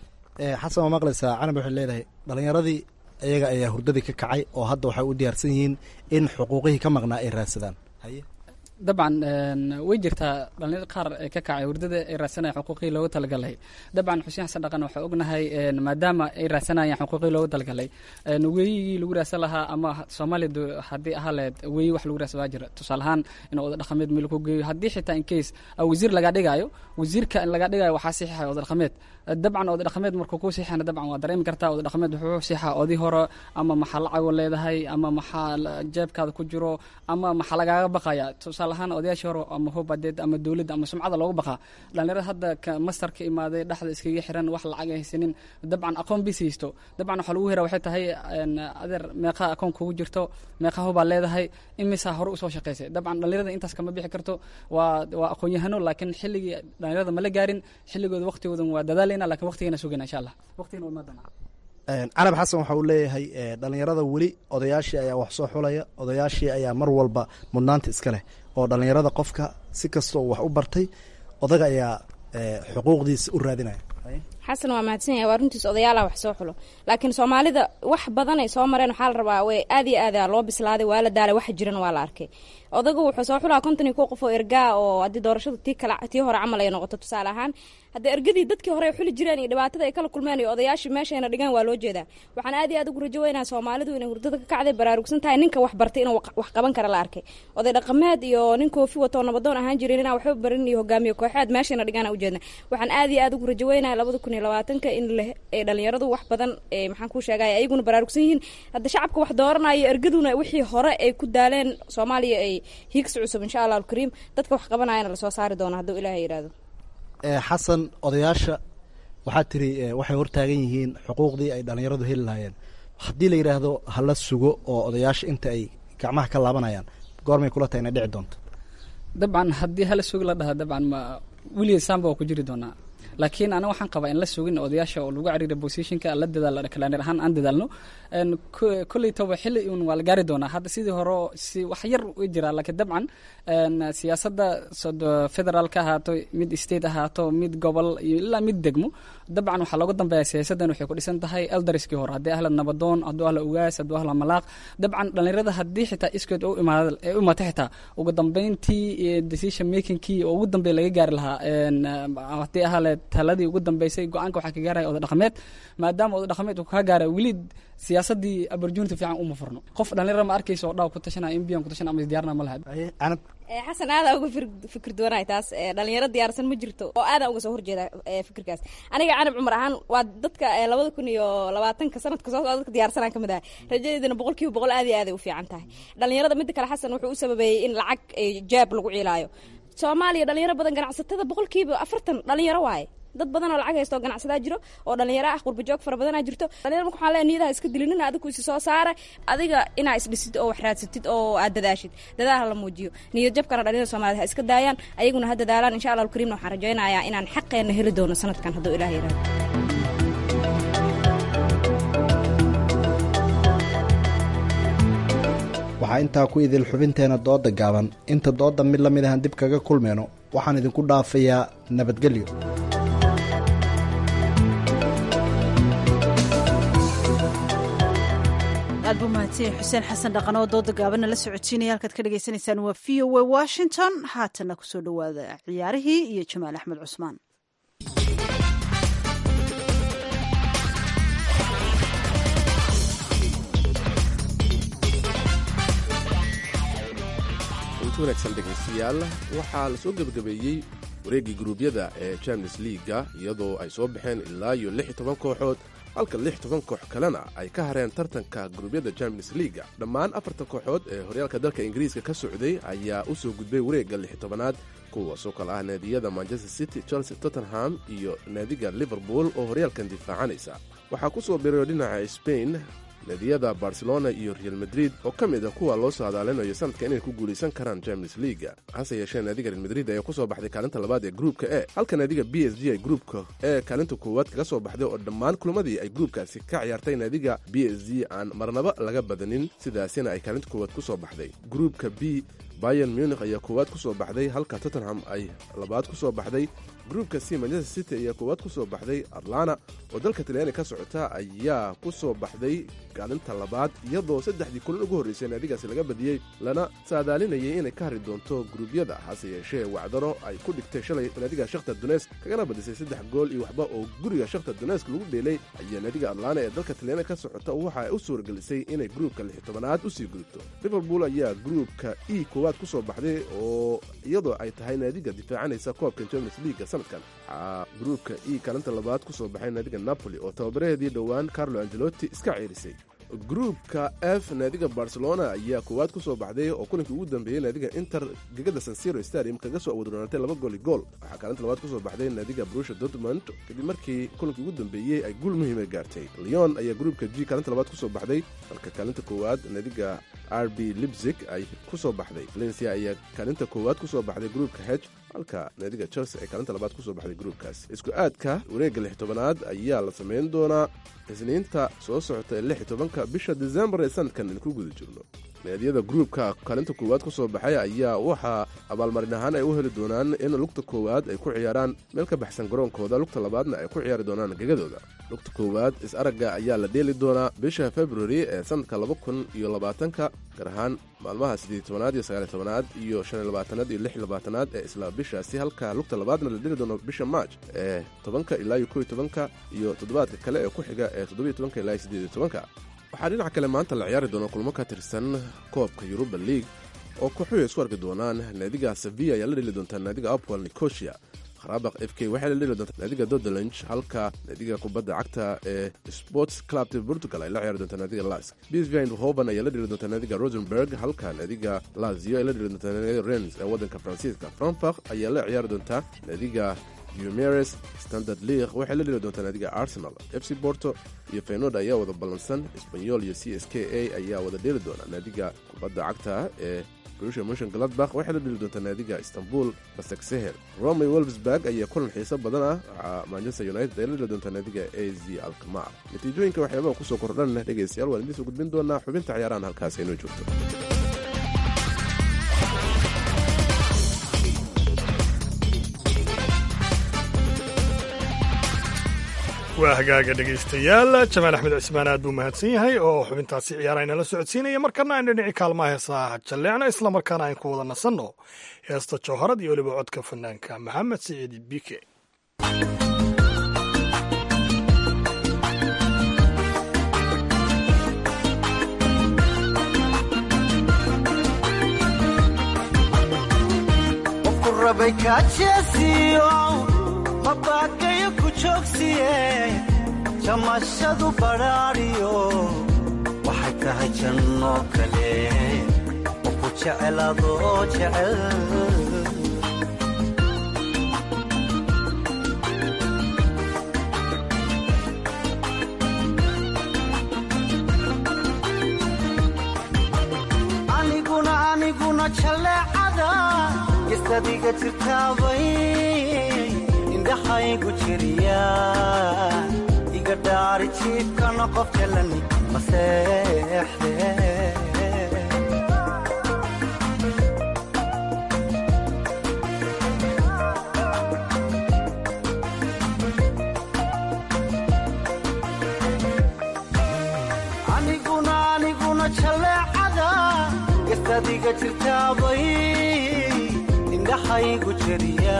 xasan waa maqlaysaa canab waxay leedahay dhalinyaradii iyaga ayaa hurdadii ka kacay oo hadda waxay u diyaarsan yihiin in xuquuqihii ka maqnaa ay raadsadaan dabcan way jirtaa dhalinyar qaar ka kacay hurdada ay raadsanaya xuquuqii loogu talagalay dabcan xuseen xasan dhaqan waxaa ognahay maadaama ay raadsanayaan xuquuqii loogu talagalay weeyigii lagu raadsan lahaa ama soomaaliya haddii ahaa lahayd weeyi wax lagu raadsan waa jira tusaale ahaan in oda dhaqameed meel ku geeyo haddii xitaa in case wasiir lagaa dhigayo wasiirka in lagaa dhigayo waxaa siixaya oda dhaqameed dabcan oda dhaqameed markuu ku siixana dabcan waa dareemi kartaa oda dhaqameed wuxuu siixaa odii hore ama maxaa lacago leedahay ama maxaa jeebkaada ku jiro ama maxaa lagaaga baqaya tusaale ahaan odayaashii hore ama hubadeed ama dowladda ama sumcada loogu baqaa dhalinyarada hadda mastar ka imaaday dhexda iskaga xiran wax lacag ay haysanin dabcan aqoon bis haysto dabcan waxaa lagu hera waxay tahay adeer meeqa aqoon kugu jirto meeqa hubaa leedahay imisaa hore usoo shaqaysay dabcan dhalinyarada intaas kama bixi karto waa waa aqoon-yahano laakiin xilligii dhalinyarada mala gaarin xilligooda waqtigoodan waa dadaaleyna lakin waqtigeena sugayna insha allah waqtigena waa imaadana canab xasan waxa uu leeyahay dhalinyarada weli odayaashii ayaa wax soo xulaya odayaashii ayaa mar walba mudnaanta iska leh oo dhalinyarada qofka si kastoo wax u bartay odaga ayaa xuquuqdiisa u raadinaya xasan waa mahadsan yahay waa runtiis odayaalaha wax soo xulo laakiin soomaalida wax badan ay soo mareen waxaa la rabaa way aad iyo aada loo bislaaday waa la daalay wax jiran waa la arkay odagu wuxuu soo xulaa konton iyo kow qof oo ergaa oo haddii doorashadu tii kale tii hore camal ay noqoto tusaale ahaan hadda ergadii dadkii hore ay xuli jireen iyo dhibaatada ay kala kulmeen iyo odayaashii meeshayna dhigaan waa loo jeedaa waxaan aad iyo aad ugu rajo weynaa soomaalidu inay hurdada ka kacday baraarugsan tahay ninka wax bartay inuu wax qaban kara la arkay oday dhaqameed iyo nin koofi watoo nabadoon ahaan jirin inaan waxba barin iyo hogaamiye kooxeed meeshayna dhigaan ujeedna waxaan aad iyo aad ugu rajo weynaa labada kun iyo labaatanka in ay dhalinyaradu wax badan maxaan kuu sheegaya ayaguna baraarugsan yihiin hadda shacabka wax dooranayo ergaduna wixii hore ay ku daaleen soomaaliya ay hiigsi cusub insha allah alkariim dadka wax qabanayana lasoo saari doono hadduu ilaahay yidhaahdo xasan odayaasha waxaad tiri waxay hortaagan yihiin xuquuqdii ay dhallinyaradu heli lahaayeen haddii la yidhaahdo hala sugo oo odayaasha inta ay gacmaha ka laabanayaan goormay kula tahay inay dhici doonto dabcan haddii hala sugi la dhaha dabcan ma weligeed saamba waa ku jiri doonaa laakiin aniga waxaan qabaa in la sugin odayaasha oo lagu cariira positionka la dadaal kalaaneer ahaan aan dadaalno kolley toba xilli un waa la gaari doonaa hadda sidii hore si wax yar u jiraa laakiin dabcan siyaasadda federaalka ahaato mid state ahaato mid gobol iyo ilaa mid degmo dabcan waxaa looga dambeeya siyaasaddan waxay ku dhisan tahay eldariskii hore haddii ahla nabadoon hadduu ahla ugaas hadduu ahla malaaq dabcan dhallinyarada haddii xitaa iskeed u imaada u imaatay xitaa ugu dambeyntii decision makingkii oo ugu dambeeya laga gaari lahaa haddii ahale taladii ugu dambeysay go-aanka waxaa ka gaaraya oda dhaqameed maadaama oda dhaqameed uu kaa gaaraya weli siyaasadii opportunity fiican uma furno qof dhallinyara ma arkaysa oo dhaw ku tashanaya in biyan ku tashan ama isdiyaarna ma laha xasan aadaa uga fikir duwanahay taas dhalinyaro diyaarsan ma jirto oo aadaa uga soo horjeeda fikirkaas aniga canab cumar ahaan waa dadka labada kun iyo labaatanka sanadka soo socda dadka diyaarsanaan kamid ahay rajadeedana boqol kiiba boqol aad iyo aaday u fiican tahay dhalinyarada midda kale xasan wuxuu u sababeeyey in lacag jaab lagu ciilaayo soomaaliya dhalinyaro badan ganacsatada boqolkiiba afartan dhalinyaro waaye dad badan oo lacag haysto oo ganacsadaa jiro oo dhalinyaro ah qurbajoog fara badanaa jirto dhalinyaro marka waxaan leeyahay niyadaha iska dilinina adigu isi soo saara adiga inaa isdhisid oo wax raadsatid oo aad dadaashid dadaal la muujiyo niyad jabkana dhalinyarada soomaaliyed ha iska daayaan ayaguna ha dadaalaan insha allah alkariimna waxaan rajaynayaa inaan xaqeenna heli doono sanadkan hadduu ilaah yidhahdo waxaa intaa ku idil xubinteena dooda gaaban inta doodda mid la mid ahan dib kaga kulmeyno waxaan idinku dhaafayaa nabadgelyo aad buu mahadsan xuseen xasan dhaqan oo dooda gaabana la socodsiinaya halkaad ka dhagaysanaysaan waa v o a washington haatana kusoo dhowaada ciyaarihii iyo jamaal axmed cusmaan wanaagsan dhegaystayaal waxaa la soo gebagabeeyey wareeggii guruubyada ee champions liiga iyadoo ay soo baxeen ilaa iyo lix iyo toban kooxood halka lix toban koox kalena ay ka hareen tartanka guruubyada champions liiga dhammaan afartan kooxood ee horyaalka dalka ingiriiska ka socday ayaa u soo gudbay wareegga lix tobanaad kuwaasoo kale ah naadiyada manchester city chelsea tottenham iyo naadiga liverpool oo horyaalkan difaacanaysa waxaa ku soo birayo dhinaca spain naadiyada barcelona iyo real madrid oo ka mid a kuwa loo soo hadaalinayo sanadka inay ku guulaysan karaan champions leaga hase yeeshee naadiga real madrid ayaa ku soo baxday kaalinta labaad ee gruupka e halka naadiga b s g ay gruupka ee kaalinta koowaad kaga soo baxday oo dhammaan kulamadii ay gruupkaasi ka ciyaartay naadiga b s g aan marnaba laga badanin sidaasina ay kaalinta koowaad ku soo baxday gruupka b bayan munich ayaa koowaad ku soo baxday halka tottenham ay labaad ku soo baxday gruupka c manchester city ayaa koowaad ku soo baxday atlana oo dalka talyaani ka socota ayaa ku soo baxday kaalinta labaad iyadoo saddexdii kulan ugu horraysay naadigaasi laga badiyey lana saadaalinayay inay ka hari doonto gruubyada hase yeeshee wacdaro ay ku dhigtay shalay naadiga shakhtar dunesk kagana badisay saddex gool iyo waxba oo guriga shakhtar dunesk lagu dheelay ayaa naadiga atlana ee dalka talyaani ka socota waxa ay u suuragelisay inay gruupka lix tobanaad usii gudubto liverpool ayaa gruupka e koowaad ku soo baxday oo iyadoo ay tahay naadiga difaacanaysa koobka champions leaga sanadkan waxaa gruupka e kaalinta labaad ku soo baxay naadiga napoli oo tababaraheedii dhowaan carlo angelotti iska ceerisay gruupka f naadiga barcelona ayaa koowaad ku soo baxday oo kulankii ugu dambeeyey naadiga inter gegada sansiro stadium kaga soo awadronaatay laba gooli gool waxaa kaalinta labaad ku soo baxday naadiga brusha dortmund kadib markii kulankii ugu dambeeyey ay guul muhiima gaartay leon ayaa gruupka g kaalinta labaad ku soo baxday halka kaalinta koowaad naadiga r b libzig ay ku soo baxday valencia ayaa kaalinta koowaad ku soo baxday gruupka h halka naadiga chelsea ay kaalinta labaad ku soo baxday gruupkaas isku aadka wareegga lix tobanaad ayaa la samayn doonaa isniinta soo socota ee lix tobanka bisha desembar ee sanadkan in ku guda jirno naadiyada gruupka kaalinta koowaad ku soo baxay ayaa waxaa abaalmarin ahaan ay u heli doonaan in lugta koowaad ay ku ciyaaraan meel ka baxsan garoonkooda lugta labaadna ay ku ciyaari doonaan gegadooda lugta koowaad is-aragga ayaa la dheeli doonaa bisha februari ee sanadka laba kun iyo labaatanka gaar ahaan maalmaha siddeed tobanaad iyo sagaaliy tobanaad iyo shan iyo labaatanaad iyo lix iyo labaatanaad ee isla bishaasi halka lugta labaadna la dheli doono bisha maaj ee tobanka ilaa iyo kow iyo tobanka iyo toddobaadka kale ee ku xiga ee toddobiyo tobanka ilaa iyo siddeed iyo tobanka waxaa dhinaca kale maanta la ciyaari doona kulmo ka tirsan koobka yuruba league oo kooxuhu isku arki doonaan naadiga sevilla ayaa la dheli doontaa naadiga apwal nicosia kharaabaq f k waxay la dheli doontaa naadiga dodelange halka naadiga kubadda cagta ee sports clubta portugal ay la ciyaari doontaa naadiga lask bsv eindhoven ayaa la dheli doontaa naadiga rosenberg halka naadiga lazio ay la dheli doontaa naadiga rens ee waddanka faransiiska frankfurt ayaa la ciyaari doontaa naadiga gumeres standard league waxay la dheli doontaa naadiga arsenal f c borto iyo feynoord ayaa wada ballansan sbanyol iyo c s k a ayaa wada dheeli doona naadiga kubadda cagta ee brusha motion gladbach waxay la dheli doontaa naadiga istanbul basaksehel rome wolfsburg ayaa kulan xiiso badan ah waxaa manchester united ay la dheli doontaa naadiga a z alkamar natiijooyinka waxyaabaha kusoo kordhanna dhegaystayaal waan idiin soo gudbin doonaa xubinta ciyaarahan halkaas inoo joogto waa hagaaga dhegaystayaal jamaal axmed cismaan aad buu mahadsan yahay oo xubintaasi ciyaara inala socodsiinaya markana aynu dhinaci kaalmaha heesaha jalleecna islamarkaana aynu ku wada nasanno heesta jawharad iyo weliba codka fanaanka maxamed siciid bike mabagayo ku joogsiye jamashadu badhaadhiyo waxay tahay janno kale oo ku jecel adoo jecel aniguna aniguna jalleecada gisadiga jirtaabay indhaxaygu jiriya iga dhaari jiibkana qof jalani maseexde aniguna aniguna jalleecada gisadiga jirtaabay indhaxaygu jiriya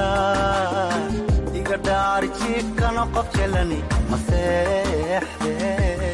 dhaari jiifkana qof jalani maseexde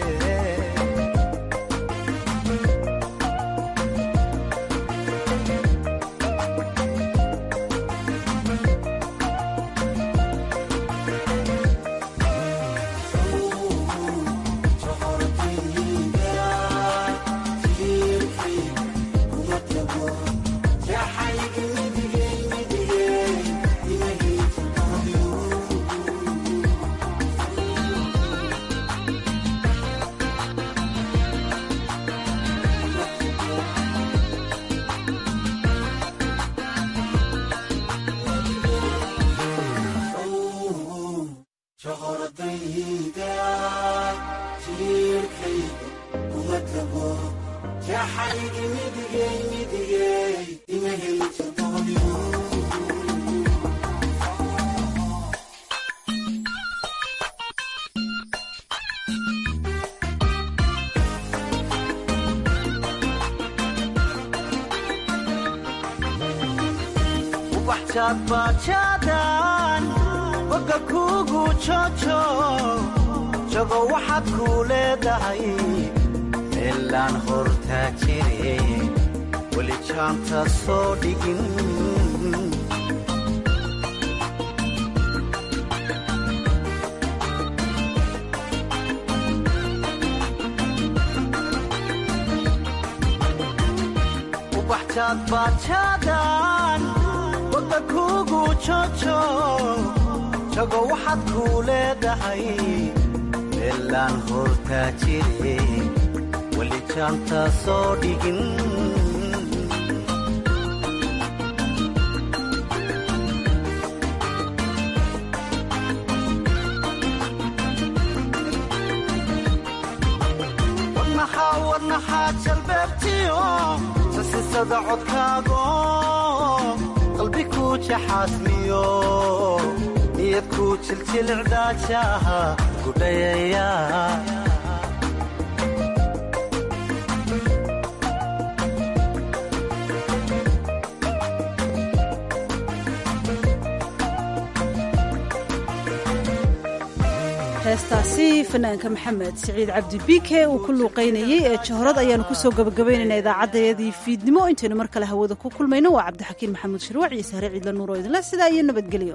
bajadan boga kugu jojo jago waxaad kuu leedahay meelaan hortaa jire weli jaanta soo dhigin ubaxjaad bajadan boga kugu jojo jago waxaad kuu leedahay meelaan hortaa jire weli jaanta soo dhigin wadnaxaa wadnaxaa jalbeebtiyo sasisada codkaago qalbi kuu jaxaasmiyo niyad kuu jiljilcdaajaha gudhayaya heestaasi fanaanka maxamed siciid cabdi bike uu ku luuqaynayey ee jahrad ayaanu kusoo gabagabaynaynaa idaacaddayadii fiidnimo intaynu mar kale hawada ku kulmayno waa cabdixakiin maxamuud shirwac iyo sahre ciidla nuur oo idinle sidaa iyo nabadgelyo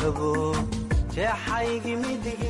rabo jeexaygi midig